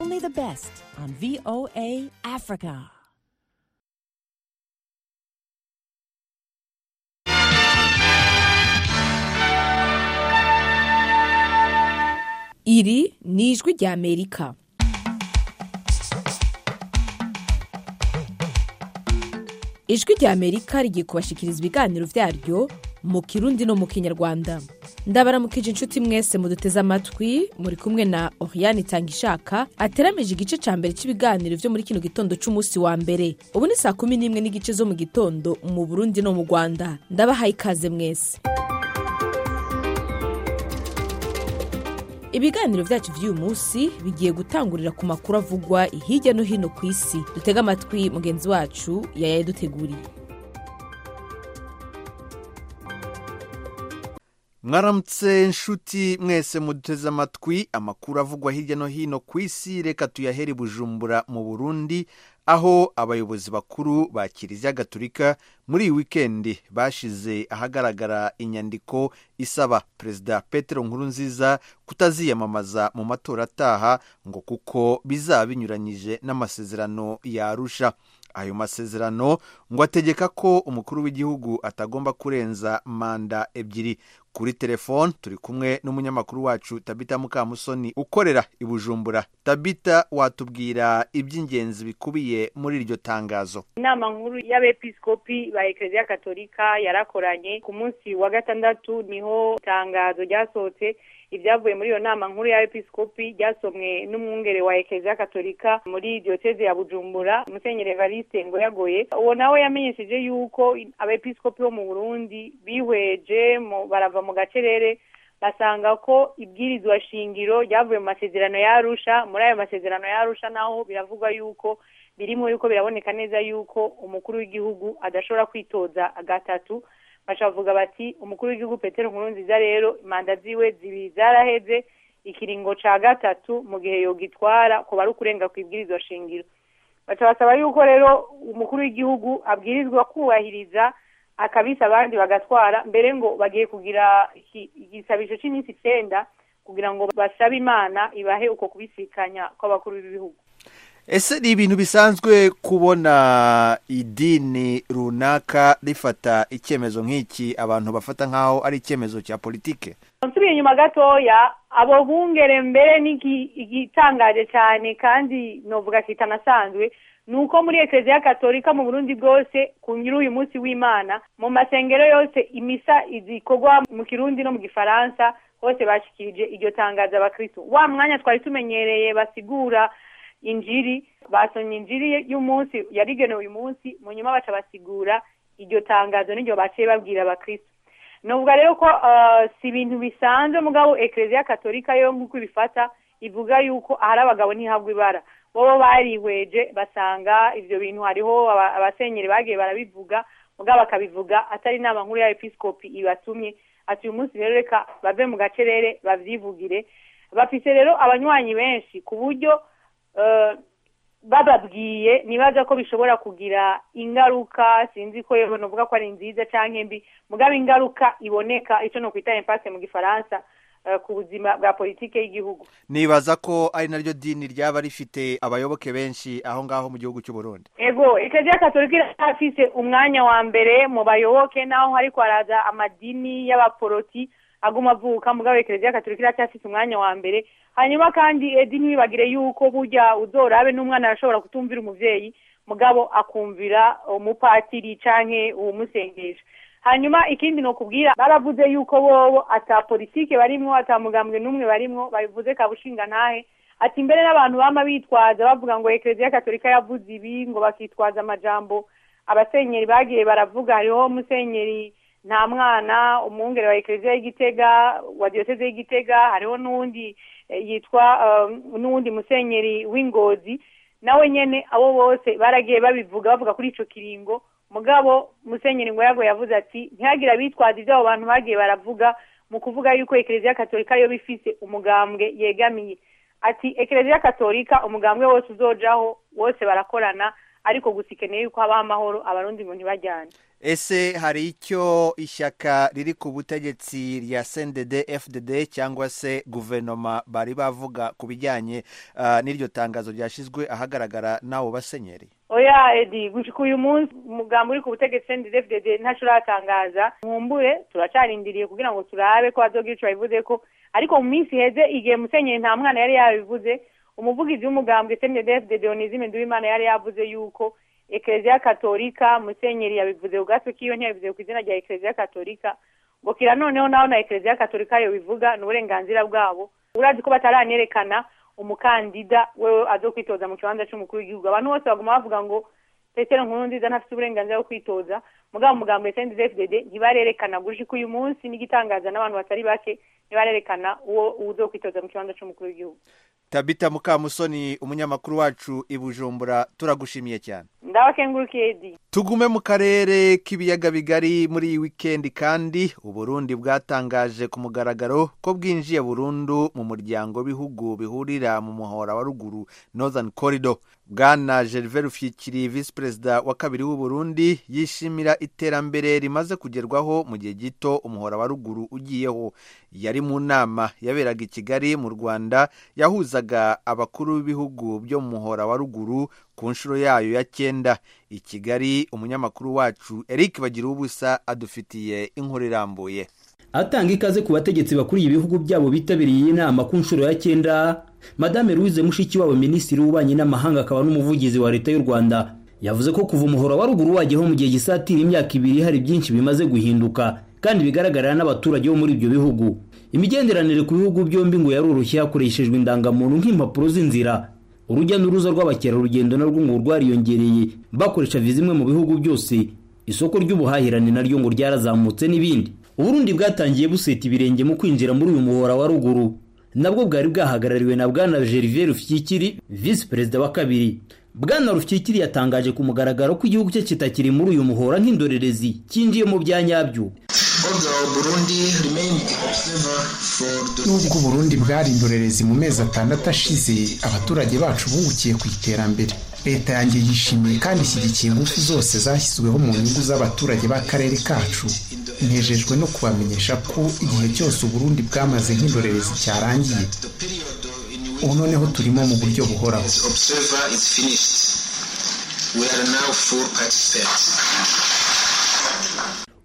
the best on VOA Africa. Iri ni ijwi ry'Amerika. ijwi ry'amerika rigiye kubashikiriza ibiganiro byaryo mu kirundi no mu kinyarwanda ndabaramukije inshuti mwese muduteze amatwi muri kumwe na oriyani itangishaka ateramije igice cya mbere cy'ibiganiro byo muri kino gitondo cy'umunsi wa mbere ubu ni saa kumi n'imwe n'igice zo mu gitondo mu burundi no mu rwanda ndabahaye ikaze mwese ibiganiro byacu by'uyu munsi bigiye gutangurira ku makuru avugwa hirya no hino ku isi dutega amatwi mugenzi wacu yayaduteguriye mwaramutse nshuti mwese muduteze amatwi amakuru avugwa hirya no hino ku isi reka tuyahere i bujumbura mu burundi aho abayobozi bakuru ba kiliziya gaturika muri iyi wikendi bashize ahagaragara inyandiko isaba perezida petero nkurunziza kutaziyamamaza mu matora ataha ngo kuko bizaba binyuranyije n'amasezerano yarusha ayo masezerano ngo ategeka ko umukuru w'igihugu atagomba kurenza manda ebyiri kuri telefone turi kumwe n'umunyamakuru wacu tabita mukamusoni ukorera i bujumbura tabita watubwira iby'ingenzi bikubiye muri iryo tangazo inama nkuru y'abepiskopi ba ekereziya katolika yarakoranye ku munsi wa gatandatu niho itangazo ryasohotse ibyavuye muri iyo nama nkuru ya episkopi ryasomwe n'umwungere wa ekereziya katolika muri diyoseze ya bujumbura musenyeri evariste ngo yagoye uwo nawe yamenyesheje yuko abepiskopi bo mu burundi bihweje barava mu gacerere basanga ko ibwirizwa shingiro ryavuye mu masezerano yarusha muri ayo masezerano yarusha naho biravugwa yuko birimo yuko biraboneka neza yuko umukuru w'igihugu adashobora kwitoza gatatu bashavuga bati umukuru w'igihugu petero nkurunziza rero manda ziwe zibiri zaraheze ikiringo ca gatatu mu gihe yogitwara ko bari ukurenga ku ibwirizwa shingiro baca basaba yuko rero umukuru w'igihugu abwirizwa kubahiriza akabisa abandi bagatwara mbere ngo bagiye kugira igisabisho cy'iminsi icyenda kugira ngo basabe imana ibahe uko kubisikanya kw'abakuru b'ibihugu ese ni ibintu bisanzwe kubona idini runaka rifata icyemezo nk'iki abantu bafata nk'aho ari icyemezo cya politike nsubiye inyuma gatoya abo bungere mbere igitangaje cyane kandi novuga kitanasanzwe ni uko muri ekereziya katolika mu burundi bwose ku nyiri uyu munsi w'imana mu masengero yose imisa izikorwa mu kirundi no mu gifaransa hose bashyikirije iryo tangazo abakirisitu wa mwanya twari tumenyereye basigura injiri basomye injiri y'umunsi yarigenewe uyu munsi mu nyuma baca basigura iryo tangazo n'iryo baciye babwira abakristo nuvuga rero ko si ibintu bisanzwe mugabo ekereziya katolika yo nk'uko ibifata ivuga yuko ahari abagabo ntihabwa ibara bobo barihweje basanga ibyo bintu hariho abasenyeri bagiye barabivuga mugabo bakabivuga atari inama nkuru ya episkopi ibatumye ati uyu munsi rero reka bave mu gacerere babyivugire bafise rero abanywanyi benshi ku buryo bababwiye nibaza ko bishobora kugira ingaruka sinzi ko yewe novuga ko ari nziza cyangwa mbi mugabo ingaruka iboneka icyo ni ukwita impase mu gifaransa ku buzima bwa politiki y'igihugu nibaza ko ari naryo dini ryaba rifite abayoboke benshi aho ngaho mu gihugu cy'u Burundi ego ekereziya katolika irafise umwanya wa mbere mu bayoboke naho hari kwaraza amadini y'abaporoti aguma avuka mugabo ekereziya katolika iracyafite umwanya wa mbere hanyuma kandi edini ntibagire yuko burya uzorabe n'umwana arashobora kutumvira umubyeyi mugabo akumvira umupatiri canke uwumusengesha hanyuma ikindi ni ukubwira baravuze yuko bobo ata politike barimwo ata mugambwe n'umwe barimwo babivuze kabushinga ntahe ati mbere n'abantu bama bitwaza bavuga ngo ekereziya katolika yavuze ibi ngo bakitwaza amajambo abasenyeri bagiye baravuga hariho musenyeri nta mwana umwungere wa ekereziya y'igitega wa diyoseze y'igitega hariho n'undi yitwa n'uwundi musenyeri w'ingozi nawe nyine abo bose baragiye babivuga bavuga kuri icyo kiringo mugabo musenyeri ngo yago yavuze ati ntihagire abitwaza ibyo abo bantu bagiye baravuga mu kuvuga yuko ekereziya katolika yo bifise umugambwe yegamiye ati ekereziya katolika umugambwe wose uzojaho wose barakorana ariko gusa ikeneye yuko haba amahoro abarundi mu ntibajyane ese hari icyo ishyaka riri ku butegetsi rya sendede fdd cyangwa se guverinoma bari bavuga ku bijyanye ah, n'iryo tangazo ryashyizwe ahagaragara n'abo basenyeri oya edi gushika uyu munsi umugambi uri ku butegetsi ndfdd ntaco uratangaza nkumbure turacarindiriye kugira ngo turabe ko hazogira ico babivuzeko ariko mu minsi iheze igihe musenyeri nta mwana yari yabivuze umuvugizi w'umugambwe sendefde dionizime nduwimana yari yavuze yuko ekereziya katolika musenyeri yabivuze ubwatsi kiyo ntiyabivuze ku izina rya ekereziya katolika ngo kira noneho naho na ekereziya katolika yobivuga ni uburenganzira bwabo urazi ko bataranerekana umukandida wewe azo kwitoza mu kibanza cy'umukuru w'igihugu abantu bose baguma bavuga ngo petero nkuru nziza ntafite uburenganzira bwo kwitoza mugabo umugambo wa sndfdd ntibarerekana guje ko uyu munsi n'igitangaza n'abantu batari bake ntibarerekana uwo uzo kwitoza mu kibanza cy'umukuru w'igihugu tabita mukamusoni umunyamakuru wacu i bujumbura turagushimiye cyane ndabakengurukiye di tugume mu karere k'ibiyaga bigari muri iyi wikendi kandi uburundi bwatangaje ku mugaragaro ko bwinjiye burundu mu muryango w'ibihugu bihurira mu muhora wa ruguru northern corridor bwana gervais rufyikiri visi perezida wa kabiri w'uburundi yishimira iterambere rimaze kugerwaho mu gihe gito umuhora wa ruguru ugiyeho yari mu nama yaberaga i kigali mu rwanda yahuzaga abakuru b'ibihugu byo mu muhora wa ruguru ku nshuro yayo ya cyenda i kigali umunyamakuru wacu eric bagira ubusa adufitiye inkuru irambuye atanga ikaze ku bategetsi bakuriye ibihugu byabo bitabiriye iyi nama ku nshuro ya cyenda madame louise mushikiwabo minisitiri w'ububanyi n'amahanga akaba n'umuvugizi wa leta y'u rwanda yavuze ko kuva umuhora wa ruguru wageho mu gihe gisatira imyaka ibiri hari byinshi bimaze guhinduka kandi bigaragarira n'abaturage bo muri ibyo bihugu imigenderanire ku bihugu byombi ngo yaroroshye hakoreshejwe indangamuntu nk'impapuro z'inzira urujya n'uruza rw'abakerarugendo narwo ngo rwariyongereye bakoresha viza imwe mu bihugu byose isoko ry'ubuhahirane naryo ngo ryarazamutse n'ibindi uburundi bwatangiye buseta ibirenge mu kwinjira muri uyu muhora wa ruguru nabwo bwari bwahagarariwe na bwana gervais rufyikiri visi perezida wa kabiri bwana rufyikiri yatangaje ku mugaragaro ko igihugu cye kitakiri muri uyu muhora nk'indorerezi cyinjiye mu bya nyabyo nubwo uburundi bwari indorerezi mu mezi atandatu ashize abaturage bacu bungukiye ku iterambere leta yanjye yishimiye kandi ishyigikiye ingufu zose zashyizweho mu nyungu z'abaturage b'akarere kacu nejejwe no kubamenyesha ko igihe cyose uburundi bwamaze nk'indorerezi cyarangiye ubu noneho turimo mu buryo buhoraho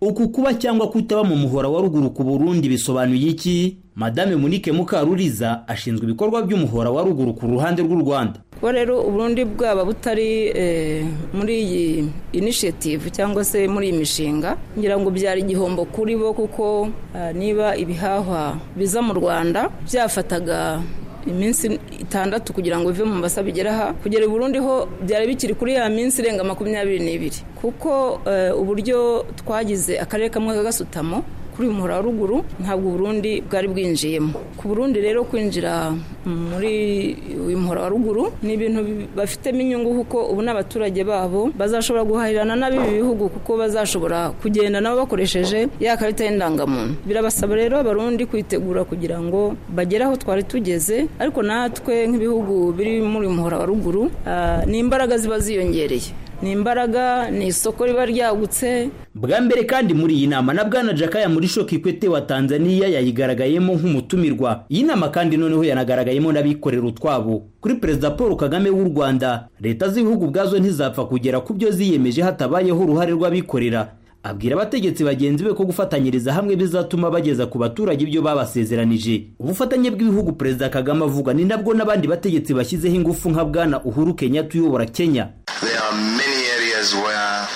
uku kuba cyangwa kutaba mu muhora wa ruguru ku burundi bisobanuye iki madame munike mukaruriza ashinzwe ibikorwa by'umuhora wa ruguru ku ruhande rw'u rwanda kuba rero uburundi bwaba butari eh, muri iyi initiative cyangwa se muri iyi mishinga ngira ngo byari igihombo kuri bo kuko ah, niba ibihahwa biza mu rwanda byafataga iminsi itandatu kugira ngo bive mu mbasa bigere aha kugera i Burundi ho byari bikiri kuri ya minsi irenga makumyabiri n'ibiri kuko eh, uburyo twagize akarere kamwe k'agasutamo kuri uyu muhora wa ruguru ntabwo Burundi bwari bwinjiyemo ku Burundi rero kwinjira muri uyu muhora wa ruguru ni ibintu bafitemo inyungu kuko ubu n'abaturage babo bazashobora guhahirana n'ab'ibi bihugu kuko bazashobora kugenda nabo bakoresheje ya karita y'indangamuntu birabasaba rero abarundi kwitegura kugira ngo bagere aho twari tugeze ariko natwe nk'ibihugu biri muri uyu muhora wa ruguru ah, ni imbaraga ziba ziyongereye ni imbaraga ni isoko riba ryagutse bwa mbere kandi muri iyi nama na bwana jakaya muri shokikwete wa tanzaniya yayigaragayemo nk'umutumirwa iyi nama kandi noneho yanagaragayemo n'abikorera utwabo kuri perezida paul kagame w'u rwanda leta z'ibihugu ubwazo ntizapfa kugera ku byo ziyemeje hatabayeho uruhare rw'abikorera abwira abategetsi bagenzi be ko gufatanyiriza hamwe bizatuma bageza ku baturage ibyo babasezeranije ubufatanye bw'ibihugu perezida kagame avuga ni nabwo n'abandi bategetsi bashyizeho ingufu nka bwana uhuru kenyatta uyobora kenya There are many areas where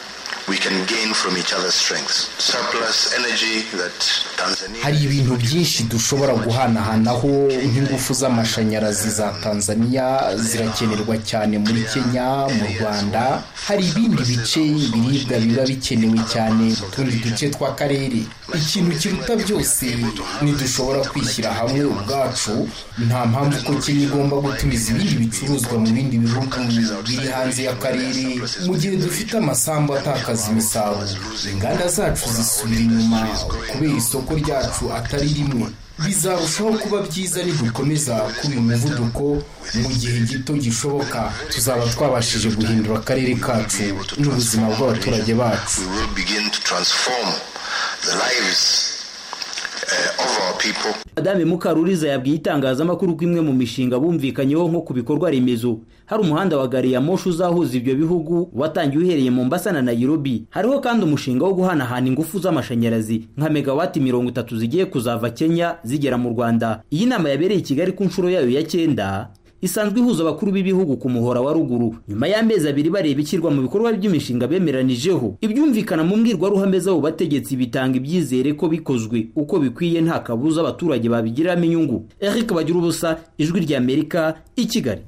we can gain from each other's strengths. Surplus energy that Tanzania. hari ibintu byinshi dushobora guhanahanaho nk'ingufu z'amashanyarazi za tanzania zirakenerwa cyane muri kenya mu rwanda hari ibindi bice ibiribwa biba bikenewe cyane mu tundi duce tw'akarere ikintu kiruta byose ntidushobora kwishyira hamwe ubwacu nta mpamvu ko kenya igomba gutumiza ibindi bicuruzwa mu bindi bihugu biri hanze y'akarere mu gihe dufite amasambu atakaza imisaruro inganda zacu zisubira inyuma kubera isoko isoko ryacu atari rimwe bizarushaho kuba byiza nidukomeza kuba uyu muvuduko mu gihe gito gishoboka tuzaba twabashije guhindura akarere kacu n'ubuzima bw'abaturage bacu We will begin to transform the lives uh, of our people. Madame Mukaruriza yabwiye itangazamakuru ko imwe mu mishinga bumvikanyeho nko ku bikorwa remezo hari umuhanda wa gari ya moshi uzahuza ibyo bihugu watangiye uhereye Mombasa na Nairobi hariho kandi umushinga wo guhanahana ingufu z'amashanyarazi nka megawati mirongo itatu zigiye kuzava Kenya zigera mu Rwanda iyi nama yabereye i Kigali ku nshuro yayo ya cyenda isanzwe ihuza abakuru b'ibihugu ku muhora wa ruguru nyuma y'amezi abiri bareba ishyirwa mu bikorwa by'imishinga bemeranijeho ibyumvikana mu mbwirwaruhame z'abo bategetsi bitanga ibyizere ko bikozwe uko bikwiye nta kabuza abaturage babigiramo inyungu eric bagira ubusa ijwi ry'amerika i kigali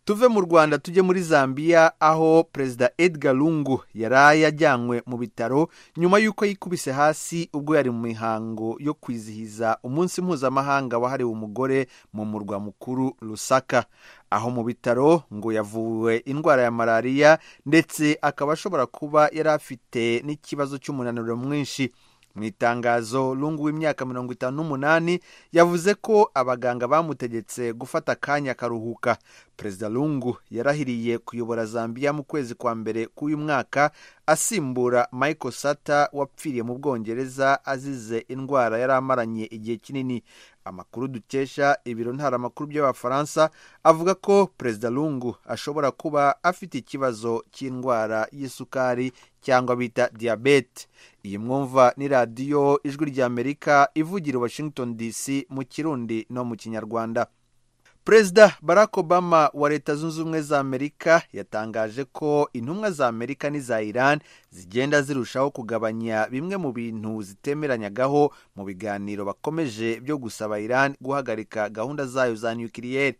tuve mu rwanda tujye muri zambia aho perezida edgar lungu yari yajyanywe mu bitaro nyuma y'uko yikubise hasi ubwo yari mu mihango yo kwizihiza umunsi mpuzamahanga wahariwe umugore mu murwa mukuru lusaka aho mu bitaro ngo yavuwe indwara ya malariya ndetse akaba ashobora kuba yari afite n'ikibazo cy'umunaniro mwinshi mu itangazo lungu w'imyaka mirongo itanu n'umunani yavuze ko abaganga bamutegetse gufata akanya akaruhuka perezida lungu yarahiriye kuyobora zambia mu kwezi kwa mbere k'uyu mwaka asimbura michael sata wapfiriye mu bwongereza azize indwara yari amaranye igihe kinini amakuru dukesha ibiro ntaramakuru by'abafaransa avuga ko perezida lungu ashobora kuba afite ikibazo cy'indwara y'isukari cyangwa bita diyabete iyi mwumva ni radiyo ijwi ry'amerika ivugira washington dc mu kirundi no mu kinyarwanda perezida barack obama wa leta zunze ubumwe za amerika yatangaje ko intumwa za amerika n'iza iran zigenda zirushaho kugabanya bimwe mu bintu zitemeranyagaho mu biganiro bakomeje byo gusaba iran guhagarika gahunda zayo za nukiliyeri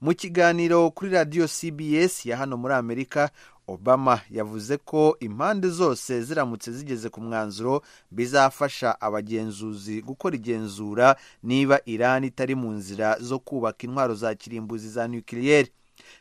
mu kiganiro kuri radiyo cbs ya hano muri amerika obama yavuze ko impande zose ziramutse zigeze ku mwanzuro bizafasha abagenzuzi gukora igenzura niba iran itari mu nzira zo kubaka intwaro za kirimbuzi za nukiliyeri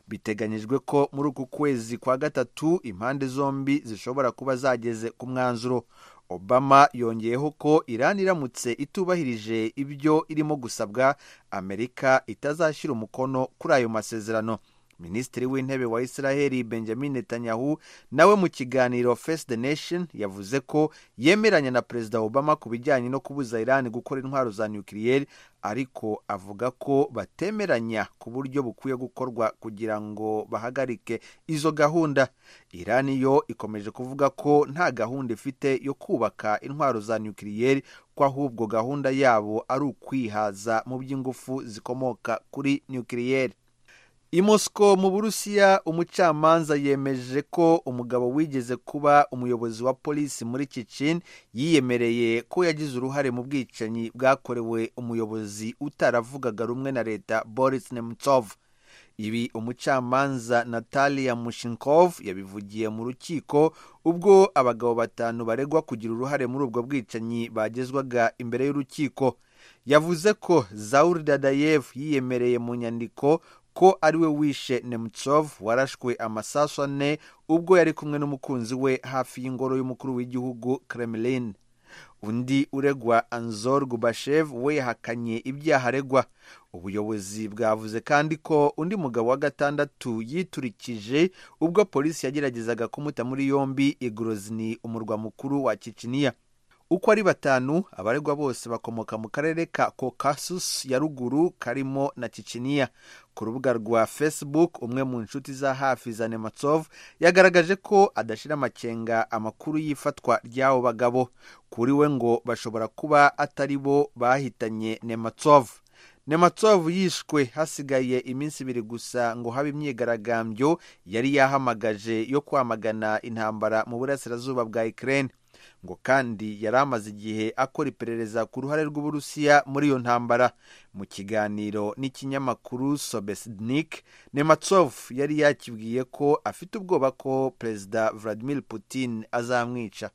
biteganyijwe ko muri uku kwezi kwa gatatu impande zombi zishobora kuba zageze ku mwanzuro obama yongeyeho ko iran iramutse itubahirije ibyo irimo gusabwa amerika itazashyira umukono kuri ayo masezerano minisitiri w'intebe wa israheli benjamin netanyahu nawe mu kiganiro face the nation yavuze ko yemeranya na perezida obama ku bijyanye no kubuza iran gukora intwaro za nukiliyeri ariko avuga ko batemeranya ku buryo bukwiye gukorwa kugira ngo bahagarike izo gahunda iran yo ikomeje kuvuga ko nta gahunda ifite yo kubaka intwaro za nukiliyeri ko ahubwo gahunda yabo ari ukwihaza mu by'ingufu zikomoka kuri nukiliyeri i Moscow mu burusiya umucamanza yemeje ko umugabo wigeze kuba umuyobozi wa polisi muri kicin yiyemereye ko yagize uruhare mu bwicanyi bwakorewe umuyobozi utaravugaga rumwe na leta boris nemtsov ibi umucamanza natalia mushinkov yabivugiye mu rukiko ubwo abagabo batanu baregwa kugira uruhare muri ubwo bwicanyi bagezwaga imbere y'urukiko yavuze ko zaur dadayev yiyemereye mu nyandiko ko ariwe wishe nemtsov warashwe amasasu ane ubwo yari kumwe n'umukunzi we hafi y'ingoro y'umukuru w'igihugu kremlin undi uregwa anzor gubashev we yahakanye ibyaha aregwa ubuyobozi bwavuze kandi ko undi mugabo wa gatandatu yiturikije ubwo polisi yageragezaga kumuta muri yombi igorozini umurwa mukuru wa kiciniya uko ari batanu abaregwa bose bakomoka mu karere ka kokasus ya ruguru karimo na kiciniya ku rubuga rwa facebook umwe mu nshuti za hafi za nematsov yagaragaje ko adashyira amakenga amakuru y'ifatwa ry'abo bagabo kuri we ngo bashobora kuba atari bo bahitanye nematsov nematsovu yishwe hasigaye iminsi ibiri gusa ngo habe imyigaragambyo yari yahamagaje yo kwamagana intambara mu burasirazuba bwa ukraine ngo kandi yari amaze igihe akora iperereza ku ruhare rw'uburusiya muri iyo ntambara mu kiganiro n'ikinyamakuru sobesnik nematsov yari yakibwiye ko afite ubwoba ko perezida vladimir putin azamwica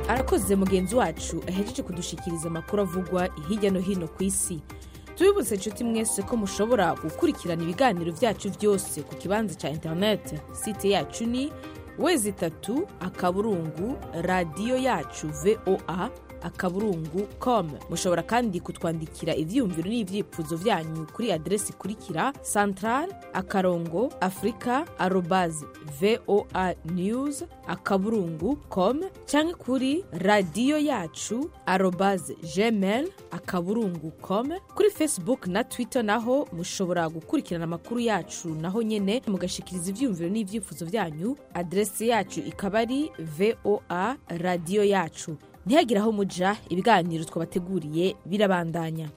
arakoze mugenzi wacu ahejeje kudushikiriza amakuru avugwa hirya no hino ku isi tubibutse inshuti mwese ko mushobora gukurikirana ibiganiro byacu byose ku kibanza cya interineti site yacu ni wezi itatu akaburungu radiyo yacu voa akaburungu komu mushobora kandi kutwandikira ibyiyumviro n'ibyifuzo byanyu kuri aderesi ikurikira santarari akarongo afurika arobazi voa niyuzi akaburungu komu cyangwa kuri radiyo yacu arobazi jemeri akaburungu komu kuri fesibuku na twita naho mushobora gukurikirana amakuru yacu naho nyine mugashikiriza ibyiyumviro n'ibyifuzo byanyu aderesi yacu ikaba ari voa radiyo yacu ntihagire aho muja ibiganiro twabateguriye birabandanya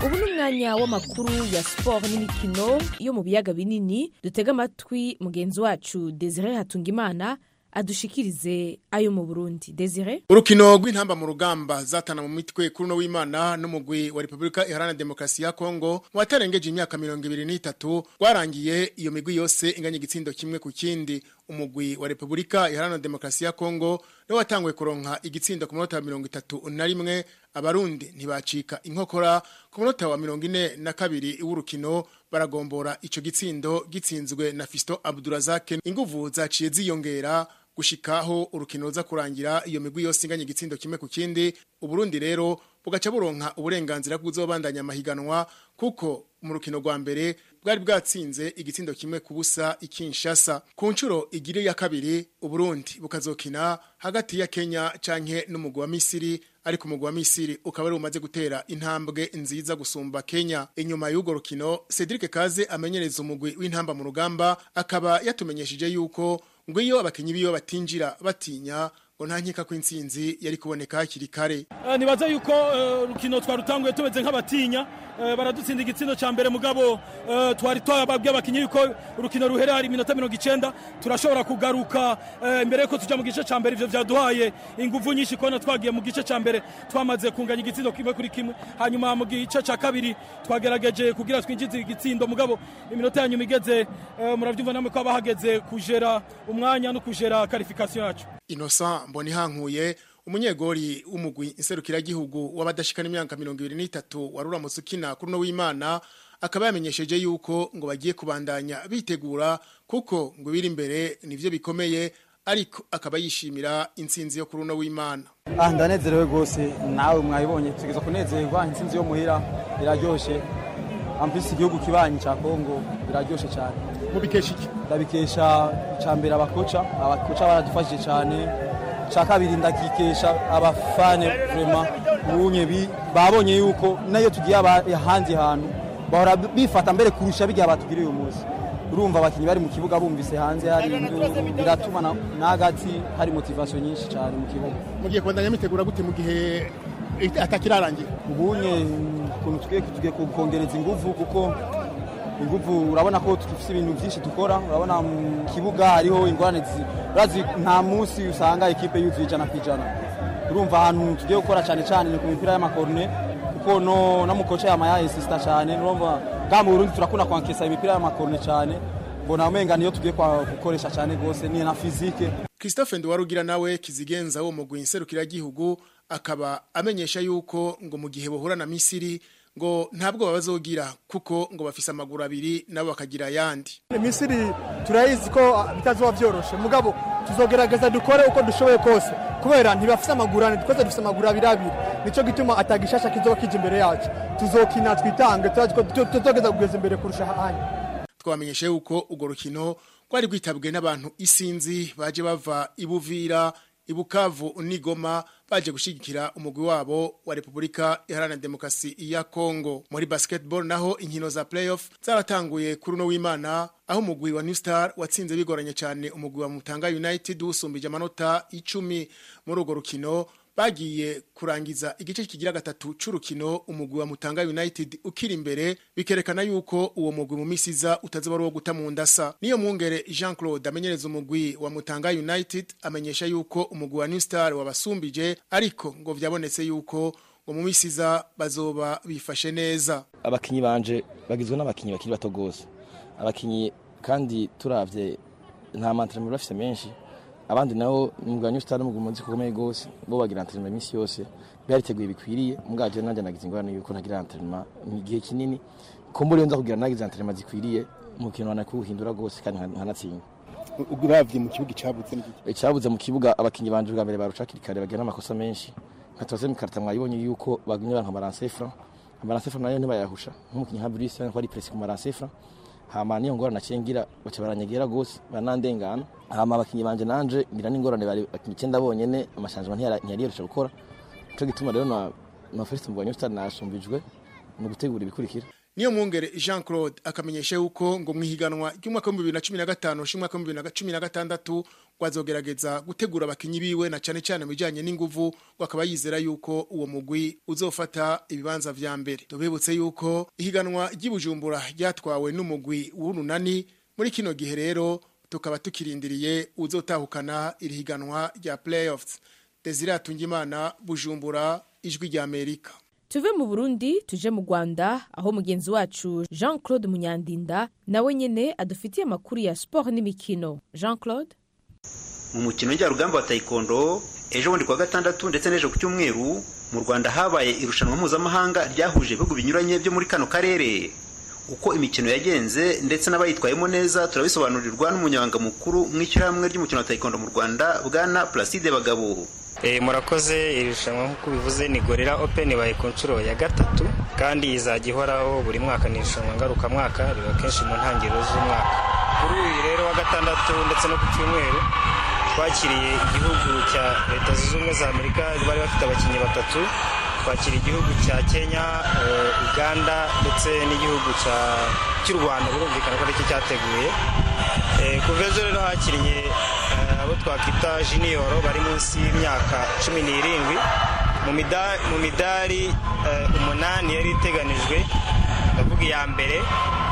ubu ni umwanya w'amakuru ya siporo n'imikino yo mu biyaga binini dutega amatwi mugenzi wacu desire hatungimana adushikirize ayo mu burundi desire urukino rw'intamba mu rugamba zatana mu mitwe kuri no w'imana n'umugwi wa repubulika iharanira demokarasi ya kongo watarengeje imyaka mirongo ibiri n'itatu rwarangiye iyo migwi yose inganya igitsindo kimwe ku kindi umugwi wa repubulika iharanira demokarasi ya kongo niwe watanguye kuronka igitsindo ku munota wa mirongo itatu na rimwe abarundi ntibacika inkokora ku munota wa mirongo ine na kabiri w'urukino baragombora ico gitsindo gitsinzwe na Fisto Abdurazak inguvu zaciye ziyongera gushikaho urukino ruza kurangira iyo migwi yose inganye igitsindo kimwe ku kindi uburundi rero bugaca buronka uburenganzira bw'uzobandanya amahiganwa kuko mu rukino rwa mbere bwari bwatsinze igitsindo kimwe ku busa ikinshasa ku nshuro igire ya kabiri uburundi bukazokina hagati ya kenya canke n'umugwi wa misiri ariko umugwi wa misiri ukaba ari umaze gutera intambwe nziza gusumba kenya inyuma y'urwo rukino cedric kaze amenyereza umugwi w'intamba mu rugamba akaba yatumenyesheje yuko ngo iyo abakinnyi biyo batinjira batinya ngo nta nkeka ko intsinzi yari kuboneka hakiri kare nibaza yuko urukino twarutanguye tumeze nk'abatinya baradutsinda igitsindo cya mbere mugabo twari twababwiye abakinnyi yuko urukino ruhera hari iminota mirongo icyenda turashobora kugaruka mbere yuko tujya mu gice cya mbere ibyo byaduhaye ingufu nyinshi kubona twagiye mu gice cya mbere twamaze kunganya igitsindo kimwe kuri kimwe hanyuma mu gice cya kabiri twagerageje kugira twinjize igitsindo mugabo iminota ya nyuma igeze murabyumva namwe ko bahageze kujera umwanya no kujera karifikasiyo yacu Innocent Mbonihankuye umunyegori w'umugwi inserukira gihugu w'abadashikana imyaka 23 waruramutse ukina kuri no w'Imana akaba yamenyesheje yuko ngo bagiye kubandanya bitegura kuko ngo biri imbere nivyo bikomeye ariko akaba yishimira intsinzi yo kuri uno w'Imana aha ndanezerewe rwose nawe mwayibonye tugeza kunezerwa intsinzi yo muhira iraryoshye ambisi igihugu kibanyi cya kongo biraryoshye cyane mubikesha iki ndabikesha icya mbere abakoca abakoca baradufashije cyane icya kabiri ndakikesha abafane vurema ubunye babonye yuko nayo tugiye ahandi hantu bahora bifata mbere kurusha bijya batugiriye uyu munsi urumva abakinnyi bari mu kibuga bumvise hanze hari biratuma n'agati hari motivasiyo nyinshi cyane mu kibuga mugiye kubandanya mitegura gute mu gihe atakirarangira ubunye ukuntu tugiye kongereza ingufu kuko ingufu urabona ko dufite ibintu byinshi dukora urabona mu kibuga hariho ingorane nta munsi usanga ekipe yuzuye ijana ku ijana urumva ahantu tugiye gukora cyane cyane ni ku mipira y'amakorone kuko no mu koce yama yayisisita cyane urumva bwa mu burundi turakunda kwakisa imipira y'amakorone cyane mbona amenga niyo tugiye gukoresha cyane rwose ni na fizike christophe ndiwarugira nawe kizigenza wo mu gihugu akaba amenyesha yuko ngo mu gihe buhura na misiri ngo ntabwo babazogira kuko ngo bafise amaguru abiri nabo bakagira ayandi misiri turayizi ko bitazuba byoroshe mugabo tuzogerageza dukore uko dushoboye kose kubera ntibafise amaguru ane twese dufise amaguru abiri abiri nicyo gituma atagishasha kizoba kije imbere yacu tuzokina twitange tuzogeza kugeza imbere kurusha ahandi twabamenyesha yuko urwo rukino rwari rwitabwe n'abantu isinzi baje bava ibuvira ibukavu n'igoma baje gushyigikira umugwi wabo wa repubulika iharanira demokarasi ya kongo muri basketball naho inkino za playoff zaratanguye kuri uno w'imana aho umugwi wa new star watsinze bigoranye cyane umugwi wa mutanga united usumbije amanota icumi muri urwo rukino bagiye kurangiza igice kigira gatatu c'urukino umugwi wa Mutanga United ukiri imbere bikerekana yuko uwo mugwi mu misiza utaziba ari uwo guta mu ndasa niyo mwungere Jean Claude amenyereza umugwi wa Mutanga United amenyesha yuko umugwi wa New Star wabasumbije ariko ngo vyabonetse yuko ngo mu misiza bazoba bifashe neza abakinyi banje bagizwe n'abakinyi bakiri bato gose abakinyi kandi turavye nta mantra bafise menshi abandi nabo mugabanya usitari umugabo munsi gukomeye rwose bo bagira anterinoma iminsi yose byariteguye bikwiriye mugabanya nanjye nagize ingorane yuko nagira anterinoma mu gihe kinini ko muri iyo nza kugira nagize anterinoma zikwiriye umukino wanakuwuhindura rwose kandi nkanatsinda urabye mu kibuga icabutse n'igiki icyabuze mu kibuga abakinnyi banje bwa mbere barucakirikare bagira n'amakosa menshi nka tuwaze mu karita mwayibonye yuko bagumye banka amaranse fran amaranse fran nayo ntibayahusha nk'umukinnyi nka Bruce ko ari presi ku maranse fran hama niyo ngorane acengira baca baranyegera gose banandengana hama abakinnyi banje nanje ngira n'ingorane bari abakinnyi icyenda bonyene amashanjama ntiyari yoroshe gukora nico gituma rero na na Felix Mbonye Star nashumbijwe mu gutegura ibikurikira niyo mwungere jean claude akamenyesha yuko ngo mu ihiganwa ry'umwaka w'ibihumbi bibiri na cumi na gatanu ushimwa w'ibihumbi bibiri na cumi na gatandatu rwazogerageza gutegura abakinnyi biwe na cyane cyane mu bijyanye n'inguvu akaba yizera yuko uwo mugwi uzofata ibibanza vya mbere tubibutse yuko ihiganwa ry'ibujumbura ryatwawe n'umugwi w'urunani muri kino gihe rero tukaba tukirindiriye uzotahukana iri higanwa rya playoffs desire atungimana bujumbura ijwi rya amerika tuve mu burundi tuje mu rwanda aho mugenzi wacu jean claude munyandinda nawe nyine adufitiye amakuru ya siporo n'imikino jean claude mu mukino njyarugamba wa taekwondo ejo bundi kuwa gatandatu ndetse n'ejo ku cyumweru mu rwanda habaye irushanwa mpuzamahanga ryahuje ibihugu binyuranye byo muri kano karere uko imikino yagenze ndetse n'abayitwayemo neza turabisobanurirwa n'umunyabanga mukuru mu ishyirahamwe ry'umukino wa taekwondo mu rwanda bwana placide bagabo murakoze irushanwa nk'uko ubivuze ni gorira openi baye ku nshuro ya gatatu kandi izajya ihoraho buri mwaka ni irushanwa ngarukamwaka riba kenshi mu ntangiriro z'umwaka kuri uyu rero wa gatandatu ndetse no ku cyumweru twakiriye igihugu cya leta zunze ubumwe za amerika bari bafite abakinnyi batatu twakira igihugu cya kenya uganda ndetse n'igihugu cy'u rwanda birumvikana ko aricyo cyateguye kuva ejo rero hakiriye abo twakwita jiniyoro bari munsi y'imyaka cumi n'irindwi mu midari umunani yari iteganijwe ndavuga iya mbere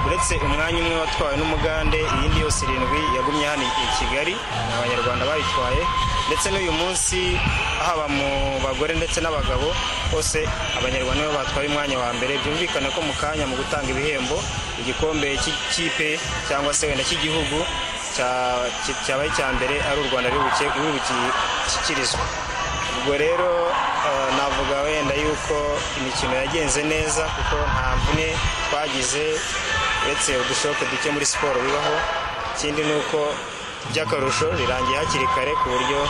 uretse umwanya umwe watwawe n'umugande iyindi yose irindwi yagumye hano i kigali ni abanyarwanda bayitwaye ndetse n'uyu munsi haba mu bagore ndetse n'abagabo bose abanyarwanda nibo batwaye umwanya wa mbere byumvikana ko mu kanya mu gutanga ibihembo igikombe cy'ikipe cyangwa se wenda cy'igihugu cyabaye icya mbere ari u rwanda rubukikirizwa ubwo rero navuga wenda yuko imikino yagenze neza kuko nta mvune twagize uretse udushoke duke muri siporo bibaho ikindi ni uko by'akarusho rirangiye hakiri kare ku buryo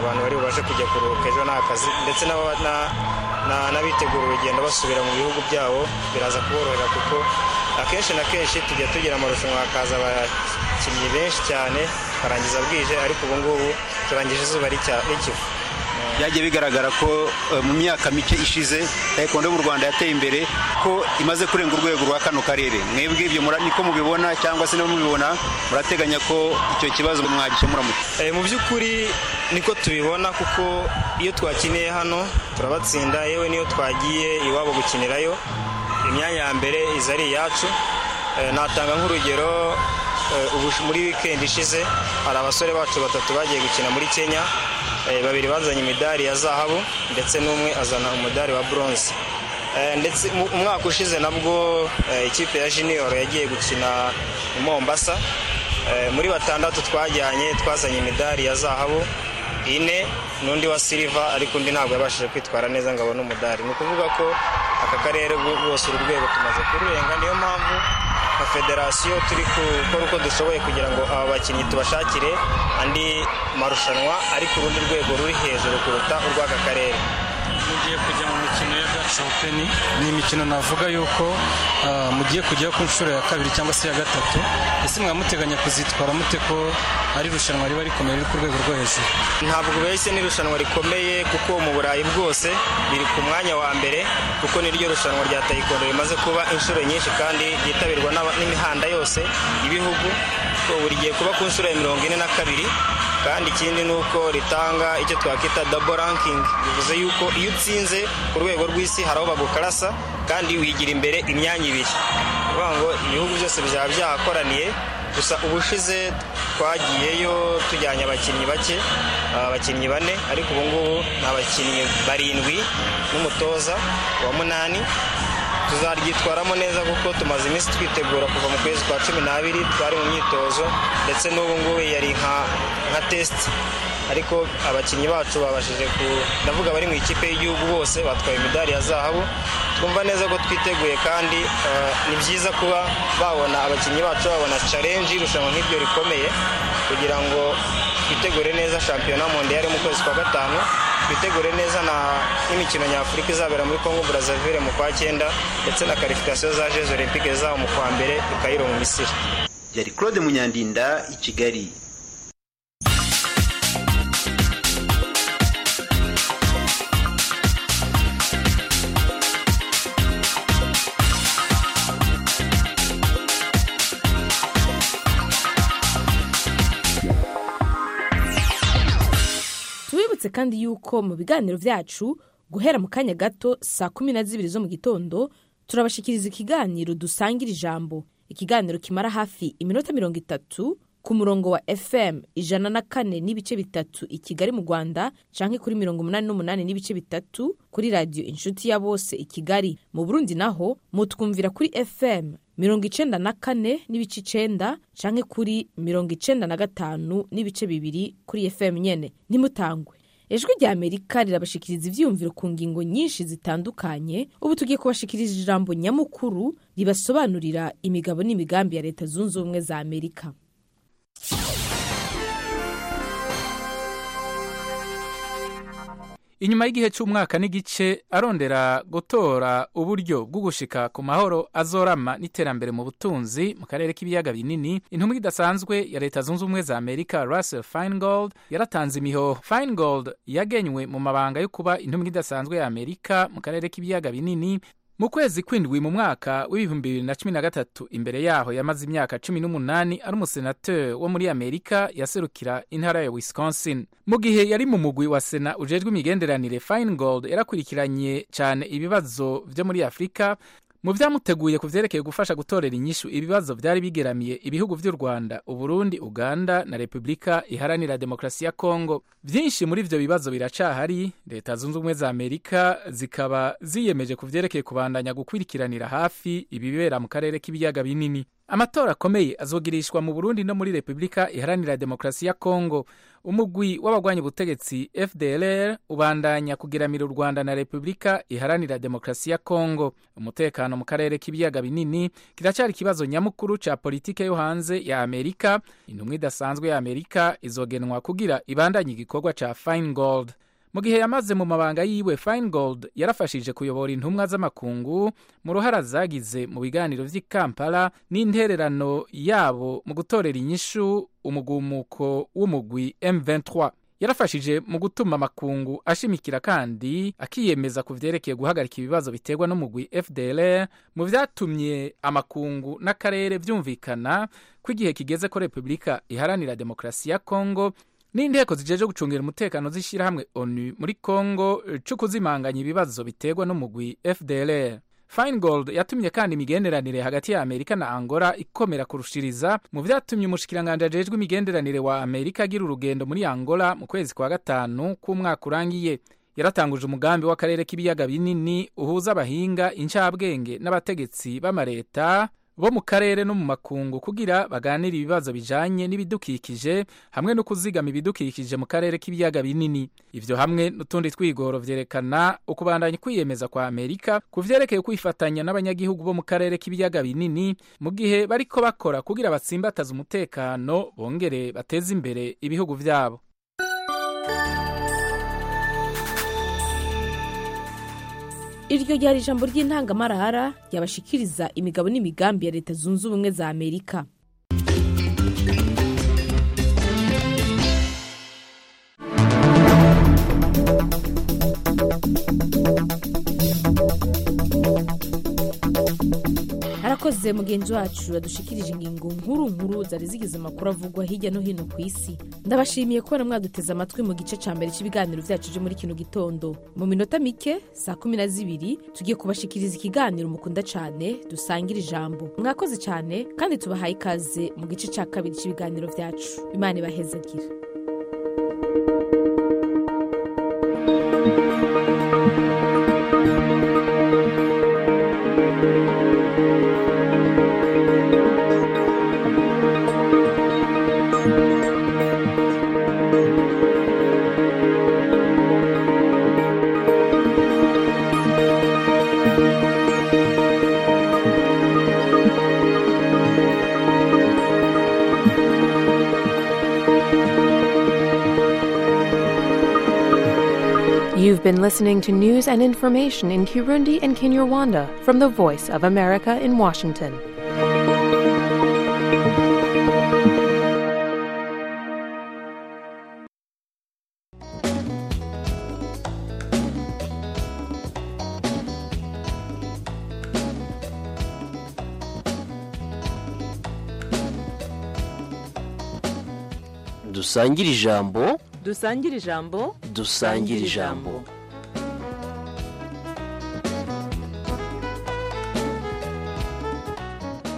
abantu bari bubashe kujya kuruhuka ejo nta kazi ndetse n'abitegura urugendo basubira mu bihugu byabo biraza kuborohera kuko akenshi na kenshi tujya tugira amarushanwa hakaza abakinnyi benshi cyane barangiza bwije ariko ubu ngubu turangije izuba rikiva byagiye bigaragara ko mu myaka mike ishize taekwondo mu rwanda yateye imbere ko imaze kurenga urwego rwa kano karere mwebwe ibyo niko mubibona cyangwa se niba mubibona murateganya ko icyo kibazo mwagikemura mu by'ukuri niko tubibona kuko iyo twakiniye hano turabatsinda yewe niyo twagiye iwabo gukinirayo imyanya ya mbere iza ari iyacu natanga nk'urugero muri wikendi ishize hari abasore bacu batatu bagiye gukina muri kenya babiri bazanye imidari ya zahabu ndetse n'umwe azana umudari wa buronze ndetse umwaka ushize nabwo ikipe ya jiniyoro yagiye gukina i mombasa muri batandatu twajyanye twazanye imidari ya zahabu ine n'undi wa siliva ariko undi ntabwo yabashije kwitwara neza ngo abone umudari ni ukuvuga ko aka karere rwose uru rwego tumaze kururenga niyo mpamvu nka federasiyo turi gukora uko dushoboye kugira ngo aba bakinnyi tubashakire andi marushanwa ari ku rundi rwego ruri hejuru kuruta urw'aka karere mugiye kujya mu mikino ya gace openi ni imikino navuga yuko mugiye kujyaho ku nshuro ya kabiri cyangwa se ya gatatu ese mwamuteganya kuzitwara mute ko ari irushanwa riba rikomeye riri ku rwego rwo hejuru ntabwo bahise ni irushanwa rikomeye kuko mu burayi bwose riri ku mwanya wa mbere kuko niryo rushanwa rya tayikondo rimaze kuba inshuro nyinshi kandi ryitabirwa n'imihanda yose ibihugu ubu rigiye kuba ku nshuro ya mirongo ine na kabiri kandi ikindi ni uko ritanga icyo twakwita dabo rankingi bivuze yuko iyo utsinze ku rwego rw'isi hari aho bagukarasa kandi wigira imbere imyanya ibiri ni ukuvuga ngo ibihugu byose byaba byahakoraniye gusa ubushize twagiyeyo tujyanye abakinnyi bake abakinnyi bane ariko ubu ngubu ni abakinnyi barindwi n'umutoza wa munani tuzaryitwaramo neza kuko tumaze iminsi twitegura kuva mu kwezi kwa cumi n'abiri twari mu myitozo ndetse n'ubu ngubu yari nka nka tesiti ariko abakinnyi bacu babashije ku ndavuga bari mu ikipe y'igihugu bose batwaye imidari ya zahabu twumva neza ko twiteguye kandi eh, ni byiza kuba babona abakinnyi bacu babona challenge irushanwa nk'iryo rikomeye kugira ngo twitegure neza shampiyona mondiyari mu kwezi kwa gatanu twitegure neza na- n'imikino nyafurika izabera muri congo brazzaville mu kwa cyenda ndetse na karifikasiyo za jeux olympique zabo mu kwa mbere i Cairo mu misiri yari claude munyandinda i kigali tubibutse kandi yuko mu biganiro byacu guhera mu kanya gato saa kumi na zibiri zo mu gitondo turabashikiriza ikiganiro dusangira ijambo ikiganiro kimara hafi iminota mirongo itatu ku murongo wa fm ijana na kane n'ibice bitatu i kigali mu rwanda canke kuri mirongo umunani n'umunani n'ibice bitatu kuri radiyo inshuti ya bose i kigali mu burundi naho mutwumvira kuri fm mirongo icenda na kane n'ibice icenda canke kuri mirongo icenda na gatanu n'ibice bibiri kuri fm nyene ntimutangwe ijwi rya amerika rirabashikiriza ivyiyumviro ku ngingo nyinshi zitandukanye ubu tugiye kubashikiriza ijambo nyamukuru ribasobanurira imigabo n'imigambi ya leta zunze ubumwe za amerika inyuma y'igihe cy'umwaka n'igice arondera gutora uburyo bwo gushika ku mahoro azorama n'iterambere mu butunzi mu karere k'ibiyaga binini intumwa idasanzwe ya leta zunze ubumwe za amerika russell feingold yaratanze imihoho feingold yagenywe mu mabanga yo kuba intumwa idasanzwe ya amerika mu karere k'ibiyaga binini mu kwezi kw'indwi mu mwaka w'ibihumbi bibiri na cumi na gatatu imbere yaho yamaze imyaka cumi n'umunani ari umusenateri wo muri amerika yaserukira intara ya wisconsin mu gihe yari mu mugwi wa sena ujejwe imigenderanire feingold yarakurikiranye cyane ibibazo byo muri afurika mu byamuteguye ku byerekeye gufasha gutorera inyishu ibibazo byari bigeramiye ibihugu by'u rwanda uburundi uganda na repubulika iharanira demokarasi ya kongo byinshi muri ibyo bibazo biracahari leta zunze ubumwe za amerika zikaba ziyemeje ku byerekeye kubandanya gukurikiranira hafi ibibera mu karere k'ibiyaga binini amatora akomeye azogirishwa mu burundi no muri repubulika iharanira demokarasi ya kongo umugwi w'abagwanya ubutegetsi fdlr ubandanya kugiramira u rwanda na repubulika iharanira demokarasi ya kongo umutekano mu karere k'ibiyaga binini kiracyari ikibazo nyamukuru ca politike yo hanze ya amerika intumwa idasanzwe ya amerika izogenwa kugira ibandanye igikorwa ca feingold mu gihe yamaze mu mabanga yiwe feingold yarafashije kuyobora intumwa z'amakungu mu ruhara zagize mu biganiro vy'i kampala n'intererano yabo mu gutorera inyishu umugumuko w'umugwi m23 yarafashije mu gutuma amakungu ashimikira kandi akiyemeza ku vyerekeye guhagarika ibibazo biterwa n'umugwi fdlr mu vyatumye amakungu n'akarere vyumvikana ko igihe kigeze ko repubulika iharanira demokarasi ya kongo n'inteko zijeje gucungira umutekano z'ishyirahamwe onu muri kongo eh, co kuzimanganya ibibazo biterwa n'umugwi fdlr feingold yatumye kandi imigenderanire hagati ya amerika na angola ikomera kurushiriza mu vyatumye umushikiranganji ajejwe imigenderanire wa amerika agira urugendo muri angola mu kwezi kwa gatanu k'umwaka urangiye yaratanguje umugambi w'akarere k'ibiyaga binini uhuza abahinga incabwenge n'abategetsi b'amareta bo mu karere no mu makungu kugira baganire ibibazo bijanye n'ibidukikije hamwe no kuzigama ibidukikije mu karere k'ibiyaga binini ivyo hamwe n'utundi twigoro vyerekana ukubandanya kwiyemeza kwa amerika ku vyerekeye kwifatanya n'abanyagihugu bo mu karere k'ibiyaga binini mu gihe bariko bakora kugira batsimbataze umutekano bongere bateze imbere ibihugu vyabo iryo ryari ijambo ry'intangamarahara ryabashikiriza imigabo n'imigambi ya leta zunze ubumwe za amerika harakoze mugenzi wacu yadushikirije ingingo nkuru nkuru zari zigize amakuru avugwa hirya no hino ku isi ndabashimiye kubona mwaduteze amatwi mu gice cya mbere cy'ibiganiro byacu byo muri kino gitondo mu minota mike saa kumi na zibiri tugiye kubashikiriza ikiganiro mukunda cyane dusangira ijambo mwakoze cyane kandi tubahaye ikaze mu gice cya kabiri cy'ibiganiro byacu imana ibahezagira You've been listening to news and information in Kirundi and Kinyarwanda from the Voice of America in Washington. dusangire ijambo dusangire ijambo dusangire ijambo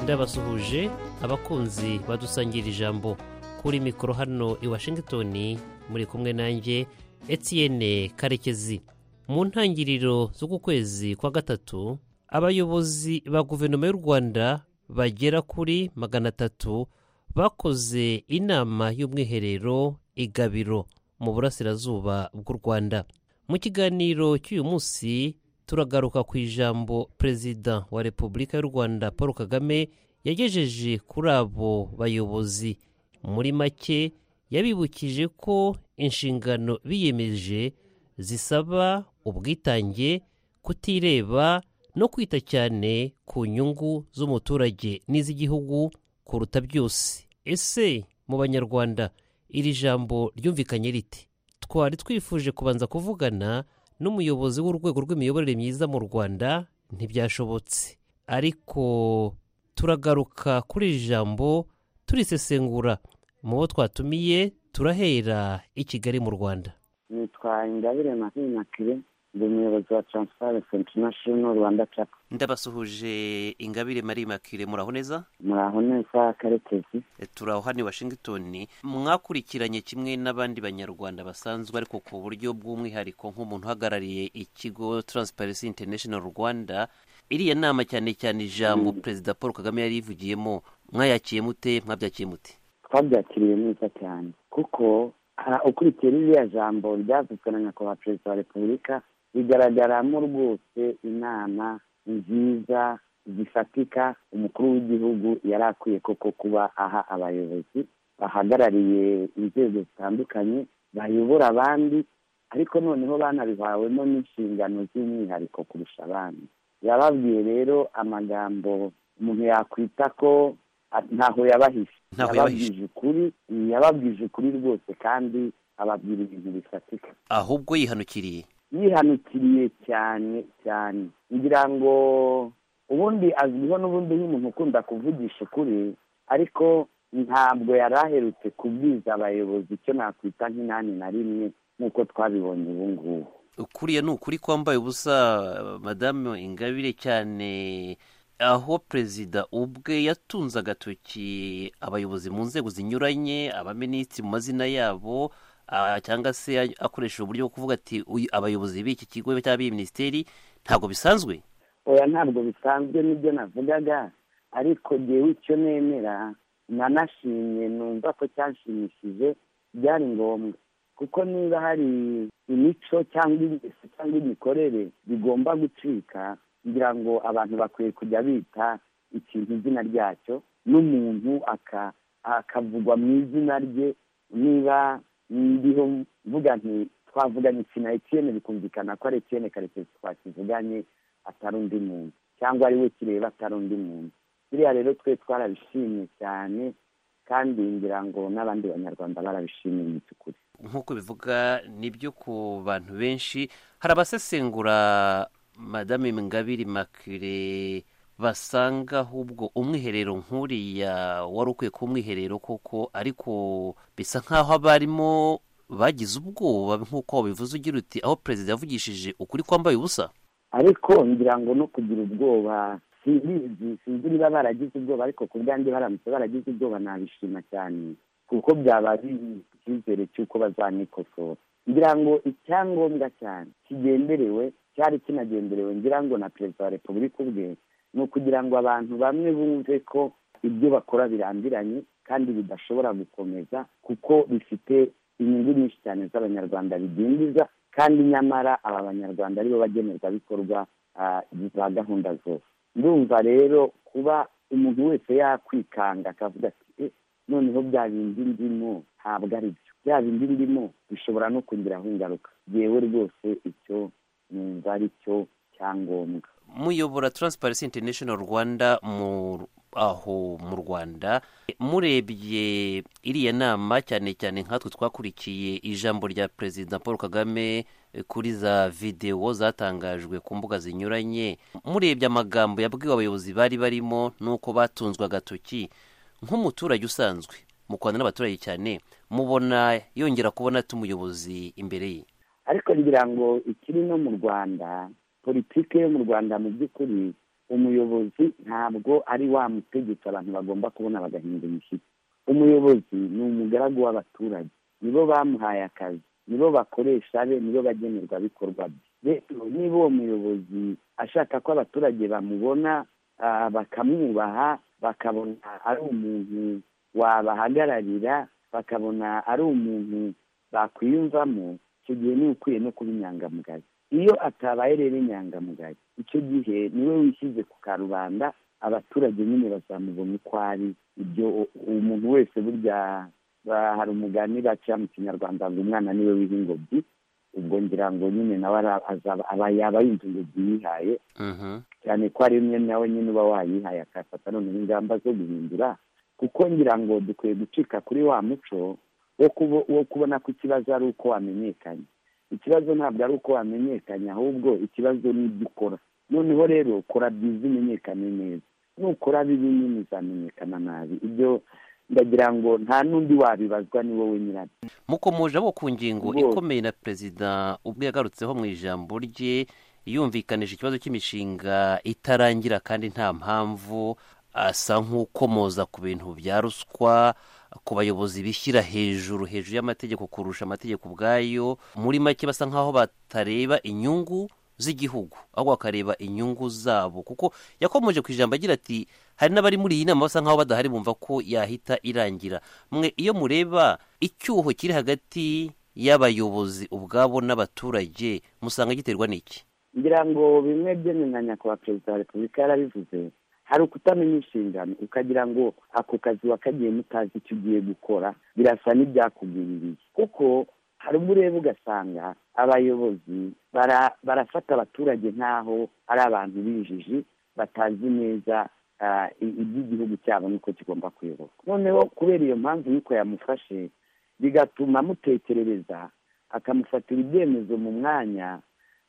ndabasuhuje abakunzi badusangira ijambo kuri mikoro hano i washington muri kumwe nanjye etienne karekezi mu ntangiriro z'uku kwezi kwa gatatu abayobozi ba guverinoma y'u rwanda bagera kuri magana atatu bakoze inama y'umwiherero igabiro mu burasirazuba bw'u rwanda mu kiganiro cy'uyu munsi turagaruka ku ijambo perezida wa repubulika y'u rwanda paul kagame yagejeje kuri abo bayobozi muri make yabibukije ko inshingano biyemeje zisaba ubwitange kutireba no kwita cyane ku nyungu z'umuturage n'iz'igihugu kuruta byose ese mu banyarwanda iri jambo ryumvikanye riti twari twifuje kubanza kuvugana n'umuyobozi w'urwego rw'imiyoborere myiza mu rwanda ntibyashobotse ariko turagaruka kuri iri jambo turisesengura mu bo twatumiye turahera i kigali mu rwanda nitwa ingabire marie makire ndi umuyobozi wa taransifarensi intanashono rwanda capa ndabasuhuje ingabire marie makire muraho neza muraho neza karekezi turaho hano i washington mwakurikiranye kimwe n'abandi banyarwanda basanzwe ariko ku buryo bw'umwihariko nk'umuntu uhagarariye ikigo taransifarensi intanashono rwanda iriya nama cyane cyane ijambo perezida paul kagame yari yivugiyemo mwayakiye mute mwabyakiye mute twabyakiriye neza cyane kuko ukurikiye ririya jambo ryavuzwe na nyakubahwa perezida wa repubulika bigaragaramo rwose inama nziza zifatika umukuru w'igihugu yari akwiye koko kuba aha abayobozi bahagarariye inzego zitandukanye bayobora abandi ariko noneho banabihawemo n'inshingano z'umwihariko kurusha abandi yababwiye rero amagambo umuntu yakwita ko ntaho yabahishe yababwije ukuri yababwije ukuri rwose kandi ababwira ibintu bifatika ahubwo yihanukiriye yihanukiriye cyane cyane ngira ngo ubundi azwiho n'ubundi nk'umuntu ukunda kuvugisha ukuri ariko ntabwo yari aherutse kubwiza abayobozi icyo nakwita nk'inani na rimwe nk'uko twabibonye ubu ngubu ukuriya ni ukuri kwambaye ubusa madamu ingabire cyane aho perezida ubwe yatunze agatoki abayobozi mu nzego zinyuranye abaminisitiri mu mazina yabo cyangwa se akoresha uburyo bwo kuvuga ati abayobozi b'iki kigo cyangwa b'iyi minisiteri ntabwo bisanzwe oya ntabwo bisanzwe nibyo navugaga ariko ngewe icyo nemera nanashimye numva ko cyanshimishije byari ngombwa kuko niba hari imico cyangwa ingeso cyangwa imikorere bigomba gucika ngira ngo abantu bakwiye kujya bita ikintu izina ryacyo n'umuntu akavugwa mu izina rye niba ndiho mvuga nti twavuganye ikintu etiyene bikumvikana ko ari etiyene karekezi twakivuganye atari undi muntu cyangwa ari we kireba atari undi muntu biriya rero twe twarabishimye cyane kandi ngira ngo n'abandi banyarwanda barabishimiye mu by'ukuri nk'uko bivuga nibyo ku bantu benshi hari abasesengura madame ngabire makire basanga ahubwo umwiherero nk'uriya wari ukwiye ku mwiherero koko ariko bisa nk'aho abarimo bagize ubwoba nk'uko bivuze ugira uti aho perezida yavugishije ukuri kwambaye ubusa ariko ngira ngo no kugira ubwoba simbizi sinzi niba baragize ubwoba ariko ku bwanjye baramutse baragize ubwoba nabishima cyane kuko byaba icyizere cy'uko bazanikosora ngira ngo icyangombwa cyane kigenderewe cyari kinagenderewe ngira ngo na perezida wa repubulika ubwe ni ukugira ngo abantu bamwe bumve ko ibyo bakora birambiranye kandi bidashobora gukomeza kuko bifite inyungu nyinshi cyane z'abanyarwanda bidindiza kandi nyamara aba banyarwanda aribo bagenerwabikorwa za gahunda zose ndumva rero kuba umuntu wese yakwikanga akavuga ati noneho bya bindi ndimo ntabwo ari byo bya bindi ndimo bishobora no kungiraho ingaruka yewe rwose icyo numva ari cyo cyangombwa muyobora Transparency International Rwanda mu aho mu Rwanda murebye iriya nama cyane cyane nkatwe twakurikiye ijambo rya Perezida Paul Kagame kuri za videwo zatangajwe ku mbuga zinyuranye murebye amagambo yabwiwe abayobozi bari barimo n'uko batunzwe agatoki nk'umuturage usanzwe mu Rwanda n'abaturage cyane mubona yongera kubona tumuyobozi imbere ye ariko ngira ngo ikiri no mu Rwanda politiki yo mu rwanda mu by'ukuri umuyobozi ntabwo ari wa mutegetsi abantu bagomba kubona bagahinda imishyitsi umuyobozi ni umugaragu w'abaturage nibo bamuhaye akazi nibo bakoresha be nibo bagenerwabikorwa bye rero niba uwo muyobozi ashaka ko abaturage bamubona bakamwubaha bakabona ari umuntu wabahagararira bakabona ari umuntu bakwiyumvamo icyo gihe niba ukwiye no kuba inyangamugayo iyo atabaye rero inyangamugayo icyo gihe niwe wishyize ku karubanda abaturage nyine bazamubona uko ari ibyo umuntu wese burya hari umugani baca mu kinyarwanda ngo umwana niwe wiha ingobyi ubwo ngira ngo nyine nawe aba yaba yumva ingobyi yihaye cyane ko ari umwe nawe nyine uba wayihaye akafata noneho ingamba zo guhindura kuko ngira ngo dukwiye gucika kuri wa muco wo kubona ko ikibazo ari uko wamenyekanye ikibazo ntabwo ari uko wamenyekanye ahubwo ikibazo ni ibyo ukora noneho rero kora byiza umenyekane neza nukora bibi nyine uzamenyekana nabi ibyo ndagira ngo nta n'undi wabibazwa ni wowe nyirabyo mukomoje abo ku ngingo ikomeye na perezida ubwo yagarutseho mu ijambo rye yumvikanije ikibazo cy'imishinga itarangira kandi nta mpamvu asa nk'ukomoza ku bintu bya ruswa ku bayobozi bishyira hejuru hejuru y'amategeko kurusha amategeko ubwayo muri make basa nk'aho batareba inyungu z'igihugu ahubwo bakareba inyungu zabo kuko yakomeje ku ijambo agira ati hari n'abari muri iyi nama basa nk'aho badahari bumva ko yahita irangira mwe iyo mureba icyuho kiri hagati y'abayobozi ubwabo n'abaturage musanga giterwa n'iki ngira ngo bimwe byemeranya nyakubahwa perezida wa repubulika yarabivuze hari ukutamenya inshingano ukagira ngo ako kazi wakagiye mutazi icyo ugiye gukora birasa n'ibyakugwiririye kuko hari ubwo ureba ugasanga abayobozi barafata abaturage nk'aho ari abantu b'injiji batazi neza iby'igihugu cyabo n'uko kigomba kuyoborwa noneho kubera iyo mpamvu y'uko yamufashe bigatuma amutekerereza akamufatira ibyemezo mu mwanya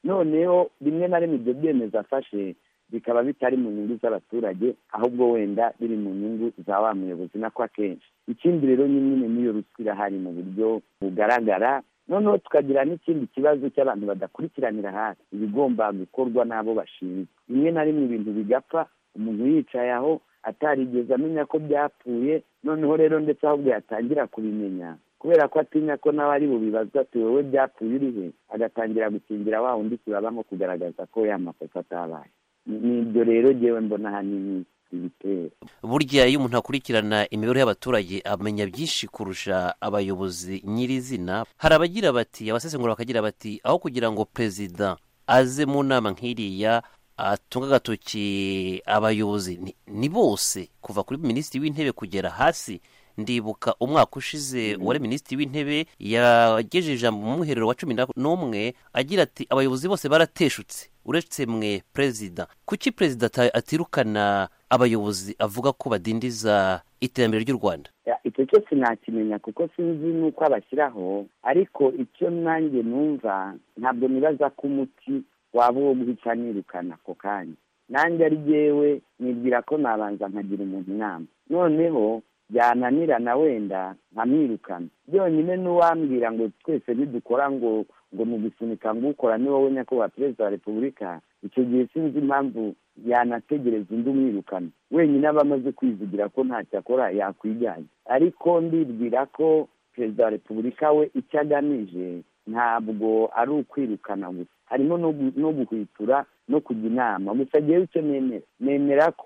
noneho rimwe na rimwe ibyo byemezo afashe bikaba bitari mu nyungu z'abaturage ahubwo wenda biri mu nyungu za wa muyobozi nako akenshi ikindi rero nyine n'iyo ruswa irahari mu buryo bugaragara noneho tukagira n'ikindi kibazo cy'abantu badakurikiranira hafi ibigomba gukorwa n'abo bashinzwe rimwe na rimwe ibintu bigapfa umuntu yicaye aho atarigeze amenya ko byapfuye noneho rero ndetse ahubwo yatangira kubimenya kubera ko atinya ko nawe ari bubibazwa ati wowe byapfuye urihe agatangira gukingira wa undi kiraba nko kugaragaza ko yamakosa atabaye nibyo rero ngewe mbona ahanini ibitera burya iyo umuntu akurikirana imibereho y'abaturage amenya byinshi kurusha abayobozi nyirizina hari abagira bati abasesengura bakagira bati aho kugira ngo perezida aze mu nama nk'iriya atunga agatoki abayobozi ni bose kuva kuri minisitiri w'intebe kugera hasi ndibuka umwaka ushize uwari minisitiri w'intebe yagejeje ijambo mu mwiherero wa cumi n'umwe agira ati abayobozi bose barateshutse uretse mwe perezida kuki perezida atirukana abayobozi avuga ko badindiza iterambere ry'u rwanda icyo cyo sinakimenya kuko sinzi n'uko abashyiraho ariko icyo nanjye numva ntabwo nibaza ko umuti waba uwo guhita nirukana ako kanya nanjye ari yewe nibwira ko nabanza nkagira umuntu inama noneho byananirana wenda nkamwirukana byonyine n'uwambwira ngo twese nidukora ngo ngo ni ugusunika ngo ukora ni wowe nyakubahwa perezida wa repubulika icyo gihe sinzi impamvu yanategereza undi umwirukana wenyine aba amaze kwivugira ko ntacyo akora yakwijyanye ariko ndibwira ko perezida wa repubulika we icyo agamije ntabwo ari ukwirukana gusa harimo no guhwitura no kujya inama gusa ngewe icyo nemera nemera ko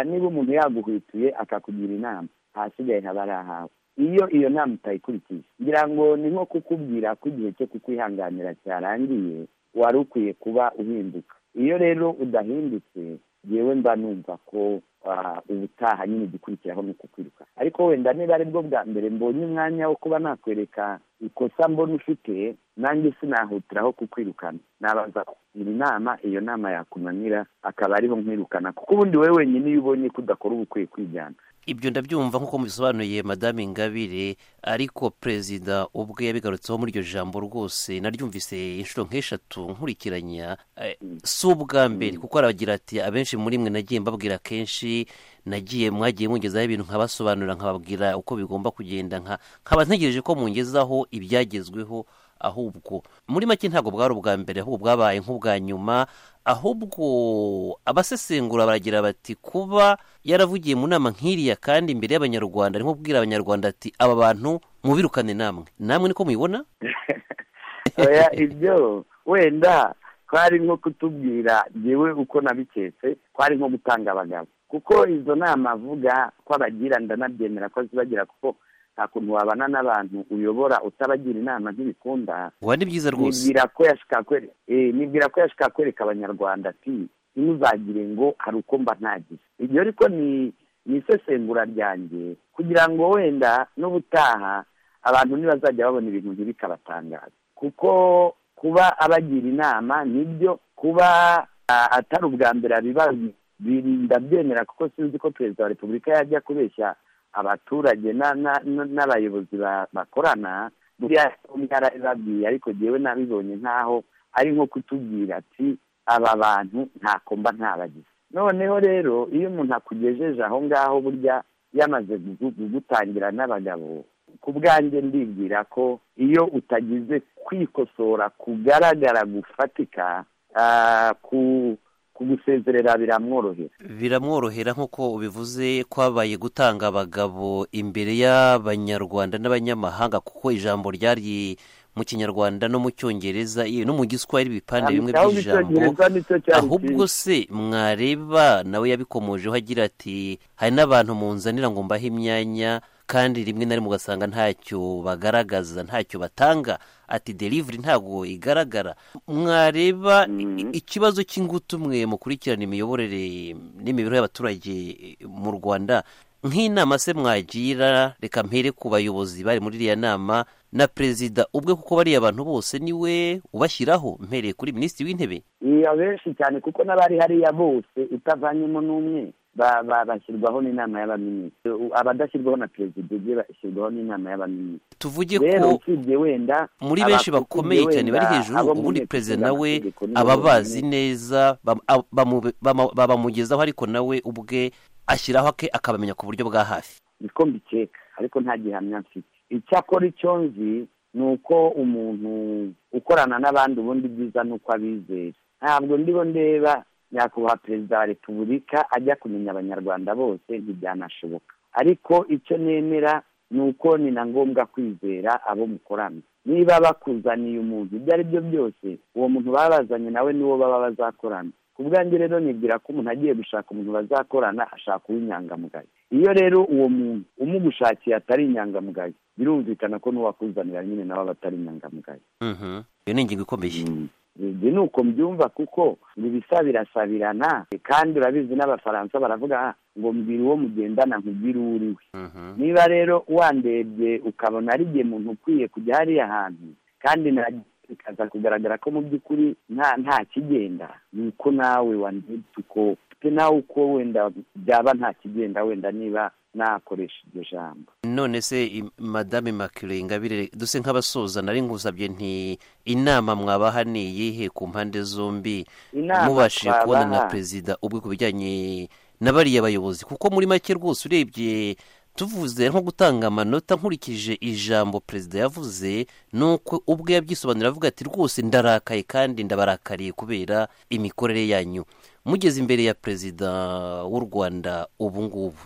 niba umuntu yaguhwituye akakugira inama ahasigaye haba ari ahawe iyo iyo nama utayikurikije ngira ngo ni nko kukubwira ko igihe cyo kukwihanganira cyarangiye wari ukwiye kuba uhinduka iyo rero udahindutse yewe mba numva ko ubutaha nyine igikurikiraho ni ukukwiruka ariko wenda niba ari bwo bwa mbere mbonye umwanya wo kuba nakwereka ikosa mbona ufite nanjye sinahutiraho kukwirukana nabaza kugira inama iyo nama yakunanira akaba ariho nkwirukana kuko ubundi wowe wenyine iyo ubonye ko udakora uba ukwiye kwijyana ibyo ndabyumva nk'uko mubisobanuye madame ingabire ariko perezida ubwe yabigarutseho muri iryo jambo rwose naryumvise inshuro nk'eshatu nkurikiranya si ubwa mbere kuko aragira ati abenshi muri mwe nagiye mbabwira kenshi nagiye mwagiye mungezaho ibintu nkabasobanurira nkababwira uko bigomba kugenda nkaba ntegereje ko mungezaho ibyagezweho ahubwo muri make ntabwo bwari ubwa mbere ahubwo bwabaye nk'ubwa nyuma ahubwo abasesengura baragira bati kuba yaravugiye mu nama nk'iriya kandi imbere y'abanyarwanda arimo kubwira abanyarwanda ati aba bantu mubirukane namwe namwe niko mubibona ibyo wenda twari nko kutubwira yewe uko nabiketse twari nko gutanga abagabo kuko izo nama avuga ko abagira ndanabyemera ko zibagira kuko nta kuntu wabana n'abantu uyobora utabagira inama ntibikunda uba ni byiza rwose nibwira ko yashaka kwereka abanyarwanda ati ntimuzagire ngo hari uko mba ntagize iryo ariko ni isesengura ryanjye kugira ngo wenda n'ubutaha abantu ntibazajya babona ibintu ntibikabatangaze kuko kuba abagira inama nibyo kuba atari ubwa mbere abibazi birinda byemera kuko sinzi ko perezida wa repubulika yajya kubeshya abaturage n'abayobozi bakorana yarabibabwiye ariko yewe nabibonye nk'aho ari nko kutubwira ati aba bantu ntako mba ntabagize noneho rero iyo umuntu akugejeje aho ngaho burya yamaze gutangira n'abagabo ku bwanjye ndibwira ko iyo utagize kwikosora kugaragara gufatika ku kugusezerera biramworohera biramworohera nk'uko ubivuze kwabaye gutanga abagabo imbere y'abanyarwanda n'abanyamahanga kuko ijambo ryari mu kinyarwanda no mu cyongereza no mu giswahili ibipande bimwe by'ijambo ahubwo se mwareba nawe yabikomojeho agira ati hari n'abantu munzanira ngo mbahe imyanya kandi rimwe na rimwe ugasanga ntacyo bagaragaza ntacyo batanga ati delivery ntabwo igaragara mwareba ikibazo cy'ingutu mwe mukurikirana imiyoborere n'imibereho y'abaturage mu rwanda nk'inama se mwagira reka mpere ku bayobozi bari muri iriya nama na perezida ubwe kuko bariya abantu bose niwe ubashyiraho mpereye kuri minisitiri w'intebe iya benshi cyane kuko n'abari hariya bose utavanyemo n'umwe bashyirwaho n'inama y'abaminisitiri abadashyirwaho na perezida ubwe bashyirwaho n'inama y'abaminisitiri tuvuge ko wenda muri benshi bakomeye cyane bari hejuru ubundi perezida nawe aba bazi neza babamugezaho ariko nawe ubwe ashyiraho ake akabamenya ku buryo bwa hafi niko mbikeka ariko nta gihamya mfite icyakora icyo nzi ni uko umuntu ukorana n'abandi ubundi byiza ni uko abizera ntabwo ndibo ndeba nyakubahwa perezida wa repubulika ajya kumenya abanyarwanda bose ntibyanashoboka ariko icyo nemera ni uko ni na ngombwa kwizera abo mukorana niba bakuzaniye umuntu ibyo ari byo byose uwo muntu baba bazanye nawe niwo baba bazakorana ku bwanjye rero nibwira ko umuntu agiye gushaka umuntu bazakorana ashaka uw'inyangamugayo iyo rero uwo muntu umugushakiye atari inyangamugayo birumvikana ko n'uwakuzanira nyine nawe aba atari inyangamugayo iyo ni ingingo ikomeye ibyo ni uko mbyumva kuko ibisa birasabirana kandi urabizi n'abafaransa baravuga ngo mbwira uwo mugendana nkubwire uwo uri we niba rero wandebye ukabona ari igihe muntu ukwiye kujya hariya hantu kandi bikaza kugaragara ko mu by'ukuri nta kigenda ni uko nawe wandebye uko nawe uko wenda byaba nta kigenda wenda niba nakoresha iryo jambo none se madame makire ingabire duse nk'abasoza nari ngusabye nti inama mwabaha ni iyihe ku mpande zombi mubashije kubona na perezida ubwe ku bijyanye na bariya bayobozi kuko muri make rwose urebye tuvuze nko gutanga amanota nkurikije ijambo perezida yavuze nuko ubwe yabyisobanura avuga ati rwose ndarakaye kandi ndabarakariye kubera imikorere yanyu mugeze imbere ya perezida w'u rwanda ubu ngubu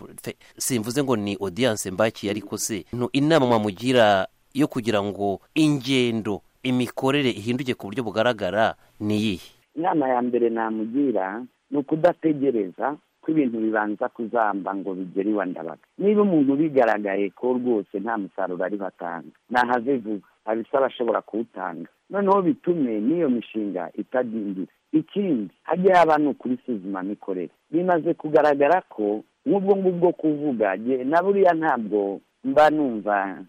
simvuze ngo ni odiyanse mbakiye ariko se inama mwamugira yo kugira ngo ingendo imikorere ihinduke ku buryo bugaragara ni iyihe inama ya mbere namugira ni ukudategereza ko ibintu bibanza kuzamba ngo bigere iwa ndabaga niba umuntu bigaragaye ko rwose nta musaruro ari batanga ntahave vuba abisaba ashobora kuwutanga noneho bitume n'iyo mishinga itadindira ikindi hajya haba ni ukuri isuzumamikorere bimaze kugaragara ko nk'ubwo ngubwo kuvuga na buriya ntabwo mba numva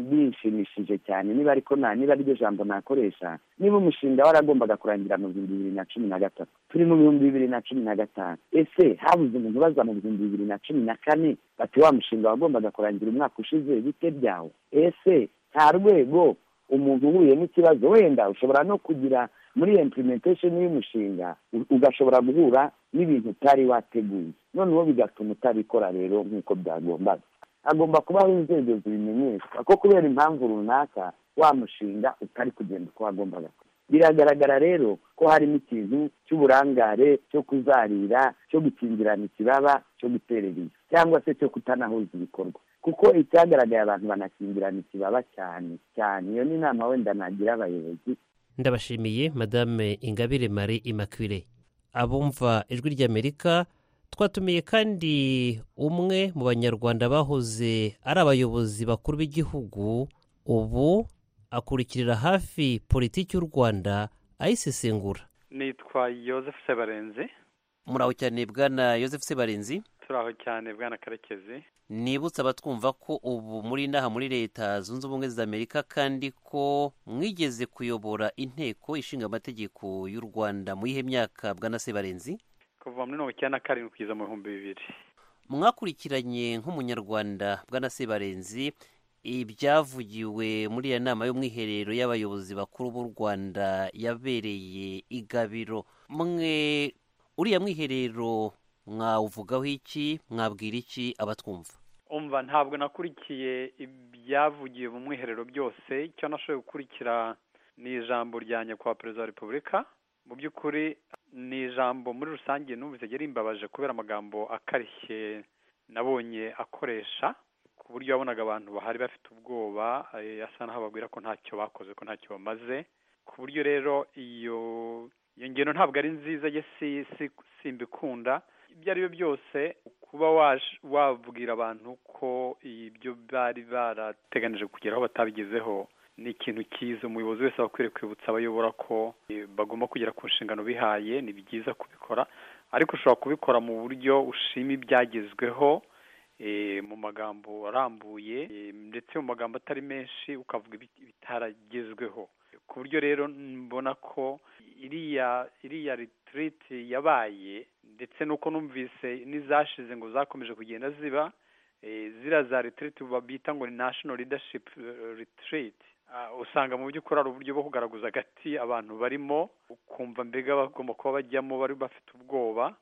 bishimishije cyane niba ariko niba ari ryo jambo nakoresha niba umushinga waragombaga kurangira mu bihumbi bibiri na cumi na gatatu turi mu bihumbi bibiri na cumi na gatanu ese habuze umuntu ubaza mu bihumbi bibiri na cumi na kane bati wa mushinga wagombaga kurangira umwaka ushize bite byawo ese nta rwego umuntu uhuye n'ikibazo wenda ushobora no kugira muri iyo implementation y'umushinga ugashobora guhura n'ibintu utari wateguye noneho bigatuma utabikora rero nk'uko byagombaga agomba kubaho inzego zibimenyeshwa ko kubera impamvu runaka wa mushinga utari kugenda uko wagombaga biragaragara rero ko harimo ikintu cy'uburangare cyo kuzarira cyo gukingirana ikibaba cyo guterera inzu cyangwa se cyo kutanahuza ibikorwa kuko icyagaragaye abantu banakingirana ikibaba cyane cyane iyo ni inama wenda nagira abayobozi ndabashimiye madame ingabire marie immaculee abumva ijwi ry'amerika twatumiye kandi umwe mu banyarwanda bahoze ari abayobozi bakuru b'igihugu ubu akurikirira hafi politiki y'u rwanda ayisesengura nitwa Joseph sebarenzi muraho cyane bwana Joseph sebarenzi turaho cyane bwana karekezi nibutse abatwumva ko ubu muri inaha muri leta zunze ubumwe za amerika kandi ko mwigeze kuyobora inteko ishinga amategeko y'u rwanda muri ihe myaka bwana sebarenzi kuva muri mirongo icyenda na karindwi kugeza mu bihumbi bibiri mwakurikiranye nk'umunyarwanda bwana sebarenzi ibyavugiwe muri iyo nama y'umwiherero y'abayobozi bakuru b'u rwanda yabereye igabiro mwe uriya mwiherero mwawuvugaho iki mwabwira iki abatwumva umva ntabwo nakurikiye ibyavugiwe mu mwiherero byose icyo nashoboye gukurikira ni ijambo rya nyakubahwa perezida wa repubulika mu by'ukuri ni ijambo muri rusange numvise rimbabaje kubera amagambo akarishye nabonye akoresha ku buryo wabonaga abantu bahari bafite ubwoba asa naho bababwira ko ntacyo bakoze ko ntacyo bamaze ku buryo rero iyo iyo ngendo ntabwo ari nziza ye simbikunda ibyo ari byo byose kuba wabwira abantu ko ibyo bari barateganije kugeraho batabigezeho ni ikintu cyiza umuyobozi wese aba akwiriye kwibutsa abayobora ko bagomba kugera ku nshingano bihaye ni byiza kubikora ariko ushobora kubikora mu buryo ushima ibyagezweho mu magambo arambuye ndetse mu magambo atari menshi ukavuga ibitaragezweho ku buryo rero mbona ko iriya iriya ritiriti yabaye ndetse n'uko numvise n'izashize ngo zakomeje kugenda ziba ziriya za ritiriti bita ngo ni national leadership ritiriti usanga mu by'ukuri ari uburyo bwo kugaragaza agati abantu barimo ukumva mbega bagomba kuba bajyamo bari bafite ubwoba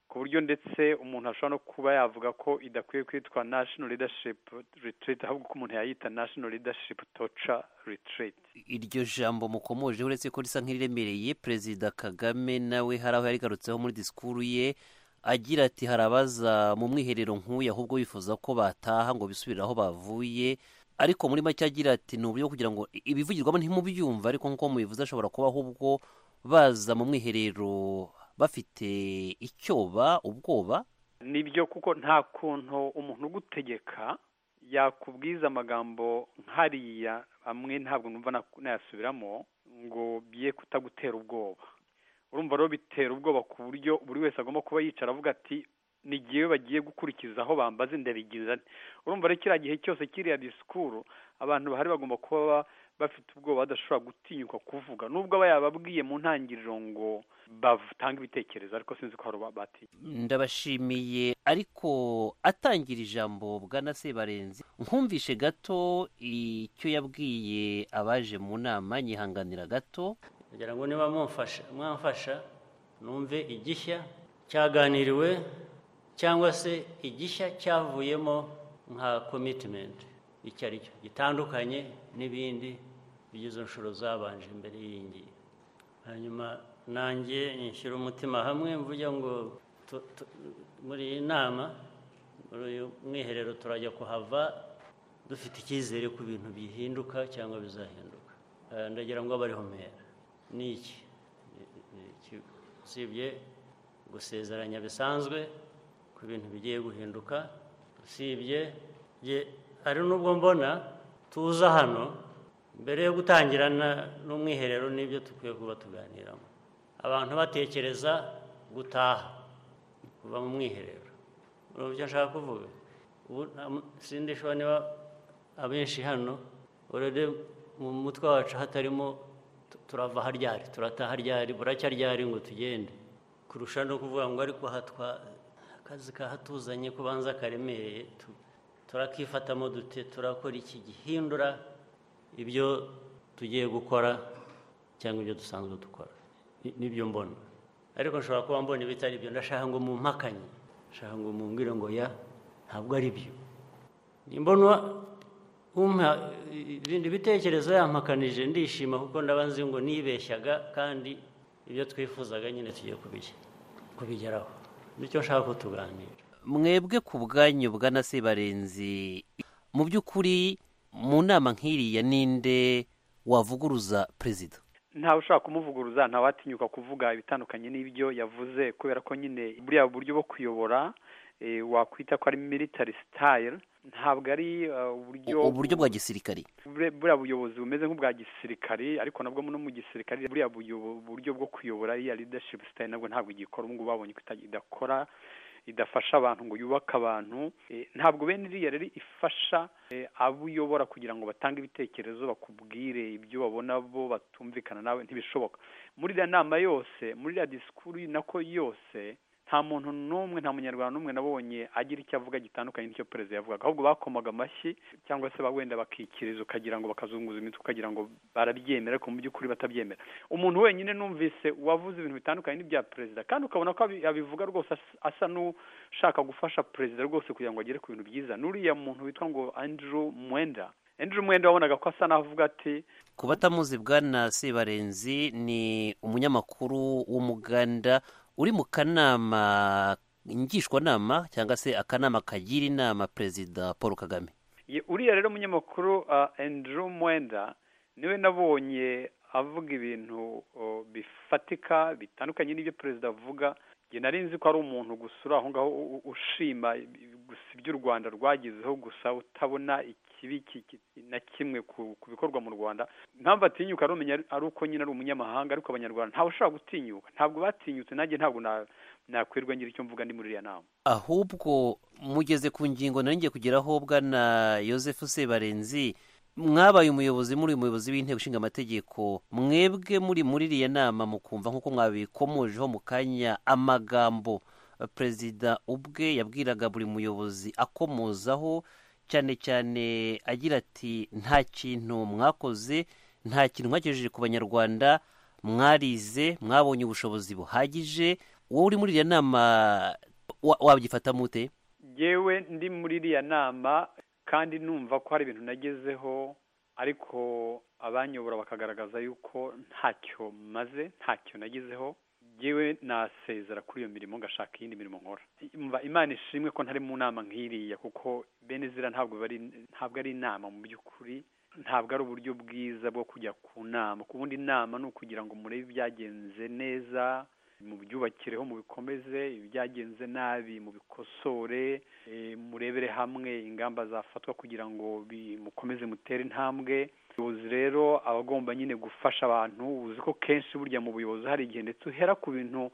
ku buryo ndetse umuntu ashobora no kuba yavuga ko idakwiye kwitwa national leadership retreat ahubwo ko umuntu yayita national leadership torture retreat iryo jambo mukomoje uretse ko risa nk'iriremereye perezida kagame nawe hari aho yarigarutseho muri disikuru ye agira ati hari abaza mu mwiherero nk'uyu ahubwo bifuza ko bataha ngo bisubire aho bavuye ariko muri make agira ati ni uburyo kugira ngo ibivugirwamo ntimubyumva ariko nk'uko mubivuze ashobora kuba ahubwo baza mu mwiherero bafite icyoba ubwoba nibyo kuko nta kuntu umuntu ugutegeka yakubwiza amagambo nk'ariya amwe ntabwo numva nayasubiramo ngo bye kutagutera ubwoba urumva rero bitera ubwoba ku buryo buri wese agomba kuba yicara avuga ati n'igihe bagiye gukurikiza aho bambaze ndabigiza urumva rero kiriya gihe cyose kiriya disikuru abantu bahari bagomba kuba bafite ubwoba badashobora gutinyuka kuvuga nubwo aba yababwiye mu ntangiriro ngo batange ibitekerezo ariko sinzi ko hari batinya ndabashimiye ariko atangira ijambo bwana sebarenzi nkumvishe gato icyo yabwiye abaje mu nama nyihanganira gato kugira ngo niba mwamfasha numve igishya cyaganiriwe cyangwa se igishya cyavuyemo nka komitimenti icyo ari cyo gitandukanye n'ibindi bigize inshuro zabanje mbere y'iyi hanyuma nanjye nishyura umutima hamwe mvuga ngo muri iyi nama muri uyu mwiherero turajya kuhava dufite icyizere ku bintu bihinduka cyangwa bizahinduka ndagira ngo abe ariho mpera ni iki usibye gusezeranya bisanzwe ku bintu bigiye guhinduka usibye hari n'ubwo mbona tuza hano mbere yo gutangirana n'umwiherero n'ibyo dukwiye kuba tuganiramo abantu batekereza gutaha kuva mu mwiherero urumva icyo nshaka kuvuga ubu nta- sindishobora niba abenshi hano urebe mu mutwe wacu hatarimo tu- turava haryari turataha ryari buracyaryari ngo tugende kurusha no kuvuga ngo ariko hatwa akazi kahatuzanye kubanza karemereye tu- turakifatamo dute turakora iki gihindura ibyo tugiye gukora cyangwa ibyo dusanzwe dukora Ni- nibyo mbona ariko nshobora kuba mbona ibitari byo ndashaka ngo mumpakanye ndashaka ngo mumbwire ngo ya ntabwo ari byo nimbona umpa ibindi bitekerezo yampakanije ndishima kuko ndaba nzi ngo nibeshyaga kandi ibyo twifuzaga nyine tugiye kubige- kubigeraho nicyo nshaka ko tuganira mwebwe ku bwanyu bwana Sebarenzi mu by'ukuri mu nama nk'iriya ninde wavuguruza perezida ntawe ushaka kumuvuguruza ntawatinyuka kuvuga ibitandukanye n'ibyo yavuze kubera ko nyine buriya buryo bwo kuyobora eh, wakwita ko ari military style ntabwo ari eh, uburyo uburyo bwa gisirikari bure- buriya buyobozi bumeze nk'ubwa gisirikari ariko nabwo no mu gisirikari buriya buyobo- buryo bwo kuyobora iya leadership style nabwo ntabwo igikora ubu ngubu babonye ko ita- idakora idafasha abantu ngo yubake abantu Eh, ntabwo bene iriya rero ifasha eh, abo uyobora kugira ngo batange ibitekerezo bakubwire ibyo babona bo batumvikana nawe ntibishoboka muri iriya nama yose muri iriya disikuru nako yose nta muntu n'umwe nta munyarwanda n'umwe nabonye agira icyo avuga gitandukanye n'icyo perezida yavugaga ahubwo bakomaga amashyi cyangwa se ba wenda bakikiriza ukagira ngo bakazunguza imitwe ukagira ngo barabyemera ariko mu by'ukuri batabyemera umuntu wenyine numvise wavuze ibintu bitandukanye n'ibya perezida kandi ukabona ko abi- abivuga rwose as- asa n'ushaka gufasha perezida rwose kugira ngo agere ku bintu byiza n'uriya muntu witwa ngo andrew mwenda andrew mwenda wabonaga ko asa n'avuga ati ku batamuzi bwana Sebarenzi ni umunyamakuru w'umuganda uri mu kanama ngishwanama cyangwa se akanama kagira inama perezida paul kagame Ye- uriya rero munyamakuru uh, andrew mwenda niwe nabonye avuga ibintu uh, bifatika bitandukanye n'ibyo perezida avuga nge nari nzi ko ari umuntu gusa uri aho ngaho u- u- ushima i- gusa ibyo u rwanda rwagezeho gusa utabona ikibi ki- ki- na kimwe ku ku bikorwa mu rwanda impamvu atinyuka arumenya ari- ari uko nyine ari umunyamahanga ariko abanyarwanda ntawe ushobora gutinyuka ntabwo batinyutse nanjye ntabwo na- nakwirwa ngira icyo mvuga ndi muri iriya nama ahubwo mugeze ku ngingo nari ngiye kugeraho bwana Joseph Sebarenzi mwabaye umuyobozi muri umuyobozi w'inteko ishinga amategeko mwebwe muri muri iriya nama mukumva nk'uko mwabikomojeho mu kanya amagambo eh, perezida ubwe yabwiraga buri muyobozi akomozaho cyane cyane agira ati nta kintu mwakoze nta kintu mwagejeje ku banyarwanda mwarize mwabonye ubushobozi buhagije wowe uri muri iriya nama wa- wabyifatamo ute yewe ndi muri iriya nama kandi numva ko hari ibintu nagezeho ariko abanyobora bakagaragaza yuko ntacyo maze ntacyo nagezeho yewe nasezera kuri iyo mirimo ngashaka iyindi mirimo nkora Umva, imana ishimwe ko ntari mu nama nk'iriya kuko bene zira ntabwo bari ntabwo ari inama mu by'ukuri ntabwo ari uburyo bwiza bwo kujya ku nama ku bundi inama ni ukugira ngo murebe ibyagenze neza mu byubakireho mubikomeze ibyagenze nabi mubikosore eh, murebere hamwe ingamba zafatwa kugira ngo bi- mukomeze mutere intambwe ubuyobozi rero aba agomba nyine gufasha abantu uzi ko kenshi burya mu buyobozi hari igihe ndetse uhera ku bintu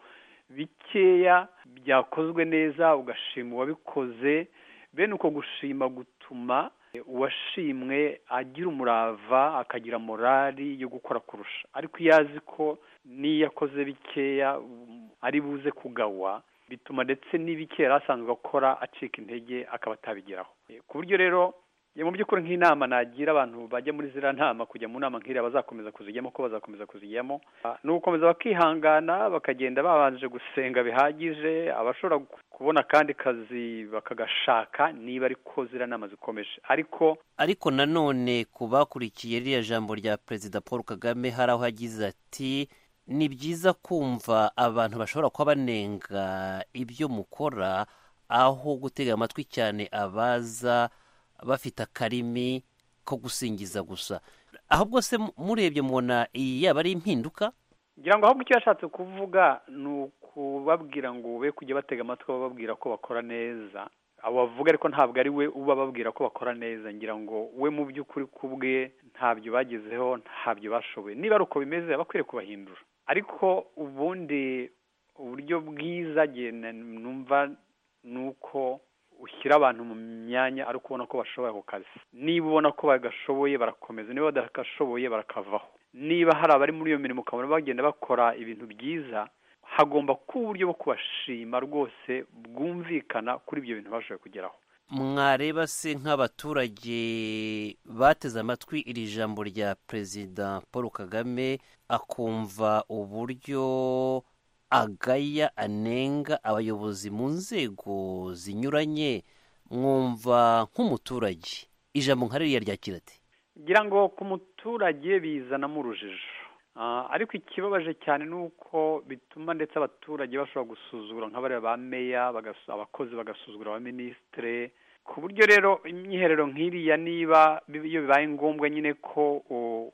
bikeya byakozwe neza ugashima uwabikoze bene uko gushima gutuma eh, uwashimwe agira umurava akagira morali yo gukora kurusha ariko iyo azi ko n'iyo akoze bikeya um, ari buze kugawa bituma ndetse n'ibikeya yari asanzwe akora acika intege akaba atabigeraho Eh, ku buryo rero ya mu by'ukuri nk'inama nagira abantu bajya muri ziriya nama kujya mu nama nk'iriya bazakomeza kuzijyamo ko bazakomeza kuzijyamo Ah, ni ugukomeza bakihangana bakagenda babanje gusenga bihagije abashobora gu- kubona akandi kazi bakagashaka niba ariko ziriya nama zikomeje ariko ariko nanone ku bakurikiye ririya jambo rya perezida paul kagame hari aho yagize ati ni byiza kumva abantu bashobora kuba banenga ibyo mukora aho gutega amatwi cyane abaza bafite akarimi ko gusingiza gusa ahubwo se murebye mubona iyi yaba ari impinduka ngira ngo ahubwo icyo yashatse kuvuga ni ukubabwira ngo be kujya batega amatwi bababwira ko bakora neza abo bavuga ariko ntabwo ari we uba babwira ko bakora neza ngira ngo we mu by'ukuri ku bwe ntabyo bagezeho ntabyo bashoboye niba ari uko bimeze aba akwiriye kubahindura ariko ubundi uburyo bwiza numva ni uko ushyira abantu mu myanya ari ukubona ko bashoboye ako kazi niba ubona ko bagashoboye barakomeza niba badagashoboye barakavaho niba hari abari muri iyo mirimo ukabona bagenda bakora ibintu byiza hagomba kuba uburyo bwo kubashima rwose bwumvikana kuri ibyo bintu bashoboye kugeraho mwareba se nk'abaturage bateze amatwi iri jambo rya perezida paul kagame akumva uburyo agaya anenga abayobozi mu nzego zinyuranye mwumva nk'umuturage ijambo nka ririya ryakira ati ngira ngo ku muturage bizanamo urujijo ariko ikibabaje cyane ni uko bituma ndetse abaturage bashobora gusuzugura nk'abariya ba meya abakozi bagasuzugura abaminisitire ku buryo rero imyiherero nk'iriya niba iyo bibaye ngombwa nyine ko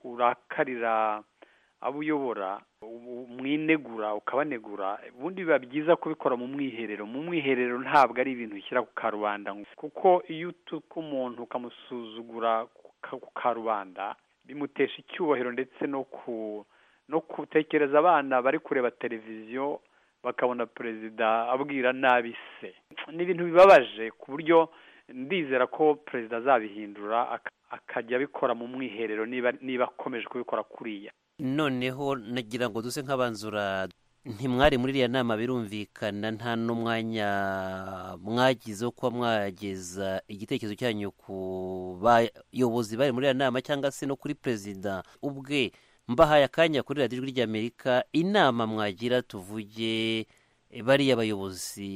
urakarira abo uyobora umwinegura ukabanegura ubundi biba byiza kubikora mu mwiherero mu mwiherero ntabwo ari ibintu ushyira ku karubanda kuko iyo utuka umuntu ukamusuzugura ku karubanda bimutesha icyubahiro ndetse no ku no gutekereza abana bari kureba televiziyo bakabona perezida abwira nabi se ni ibintu bibabaje ku buryo ndizera ko perezida azabihindura akajya abikora mu mwiherero niba akomeje kubikora kuriya noneho nagira ngo duce nk'abanzura ntimwari muri iriya nama birumvikana nta n'umwanya mwagize wo kuba mwageza igitekerezo cyanyu ku bayobozi bari muri iriya nama cyangwa se no kuri perezida ubwe mbahaye akanya kuri radiyo ijwi ry'amerika inama mwagira tuvuge bariya bayobozi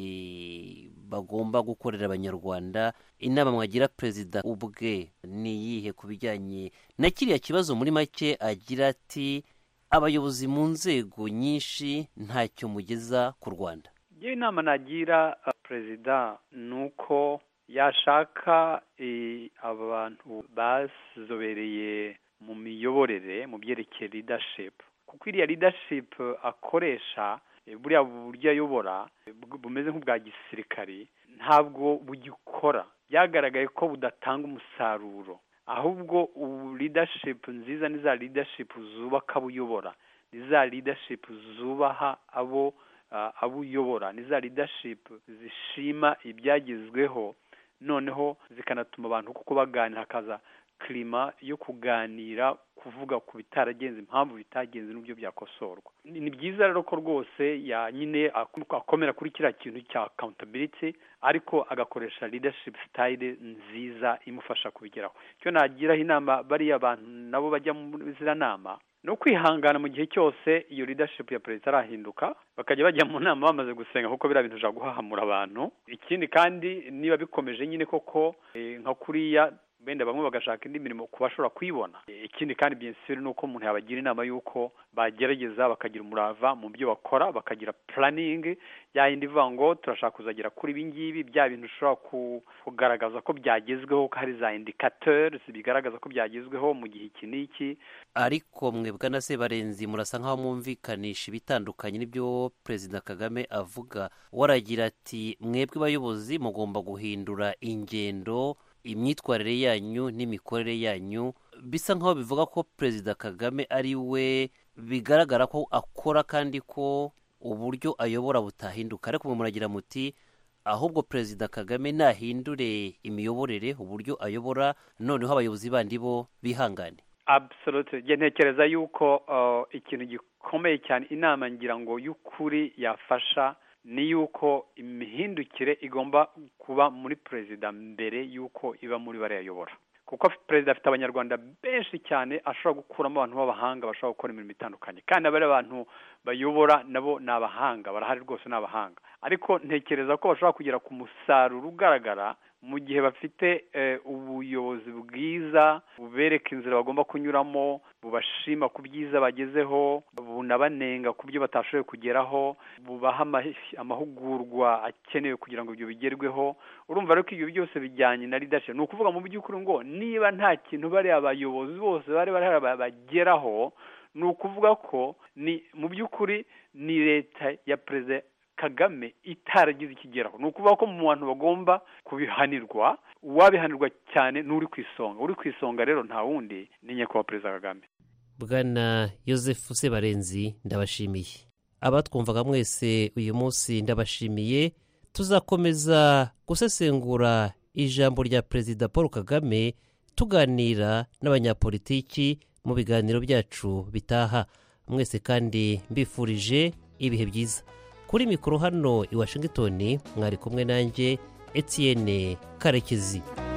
bagomba gukorera abanyarwanda inama mwagira perezida ubwe ni iyihe ku bijyanye na kiriya kibazo muri make agira ati abayobozi mu nzego nyinshi ntacyo mugeza ku rwanda iyo inama nagira perezida ni uko yashaka abantu bazobereye mu miyoborere mu byerekeye ridashipu kuko iriya ridashipu akoresha buriya buryo ayobora bumeze nk'ubwa gisirikari ntabwo bugikora byagaragaye ko budatanga umusaruro ahubwo ubu ridashipu nziza ni za ridashipu zubaka abo uyobora ni za ridashipu zubaha abo abo uyobora ni za ridashipu zishima ibyagezweho noneho zikanatuma abantu kuko baganira hakaza kirima yo kuganira kuvuga ku bitaragenze impamvu bitagenze n'uburyo byakosorwa ni byiza rero ko rwose nyine akomera kuri kiriya kintu cya akawuntabiriti ariko agakoresha ridashipu sitayire nziza imufasha kubigeraho icyo nagiraho inama bariya bantu nabo bajya muri ziriya nama ni ukwihangana mu gihe cyose iyo ridashipu ya perezida arahinduka bakajya bajya mu nama bamaze gusenga kuko biriya bintu bishobora guhahamura abantu ikindi kandi niba bikomeje nyine koko nka kuriya benda bamwe bagashaka indi mirimo ku bashobora kuyibona ikindi kandi byinshi ni uko umuntu yabagira inama y'uko bagerageza bakagira umurava mu byo bakora bakagira puraningi yindi ivuga ngo turashaka kuzagera kuri ibi ngibi bya bintu ushobora kugaragaza ko byagezweho ko hari za indikateri bigaragaza ko byagezweho mu gihe iki n'iki ariko mwebwe na se barenzi murasa nk'aho mwumvikanisha ibitandukanye n'ibyo perezida kagame avuga waragira ati mwebwe bayobozi mugomba guhindura ingendo imyitwarire yanyu n'imikorere yanyu bisa nk'aho bivuga ko perezida kagame ari we bigaragara ko akora kandi ko uburyo ayobora butahinduka ariko muragira muti ahubwo perezida kagame nahindure imiyoborere uburyo ayobora noneho abayobozi bandi bo bihangane absolute ntekereza yuko ikintu gikomeye cyane inama ngira ngo y'ukuri yafasha ni yuko imihindukire igomba kuba muri perezida mbere y'uko iba muri bariya ayobora kuko perezida afite abanyarwanda benshi cyane ashobora gukuramo abantu b'abahanga bashobora gukora imirimo itandukanye kandi abariya bantu bayobora nabo ni abahanga barahari rwose ni abahanga ariko ntekereza ko bashobora kugera ku musaruro ugaragara mu gihe bafite ubuyobozi bwiza bubereka inzira bagomba kunyuramo bubashima ku byiza bagezeho bunabanenga ku byo batashoboye kugeraho bubaha amahugurwa akenewe kugira ngo ibyo bigerweho urumva rero ko ibyo byose bijyanye na ridashipu ni ukuvuga mu by'ukuri ngo niba nta kintu bariya abayobozi bose bari bari bageraho ni ukuvuga ko ni mu by'ukuri ni leta ya perezida kagame itaragize ikigeraho ni ukuvuga ko mu bantu bagomba kubihanirwa uwabihanirwa cyane n'uri ku isonga uri ku isonga rero nta wundi ni nyakubahwa perezida kagame bwana yosefu sebarenzi ndabashimiye abatwumvaga mwese uyu munsi ndabashimiye tuzakomeza gusesengura ijambo rya perezida paul kagame tuganira n'abanyapolitiki mu biganiro byacu bitaha mwese kandi mbifurije ibihe byiza kuri mikoro hano i washington mwari kumwe nanjye etienne karekezi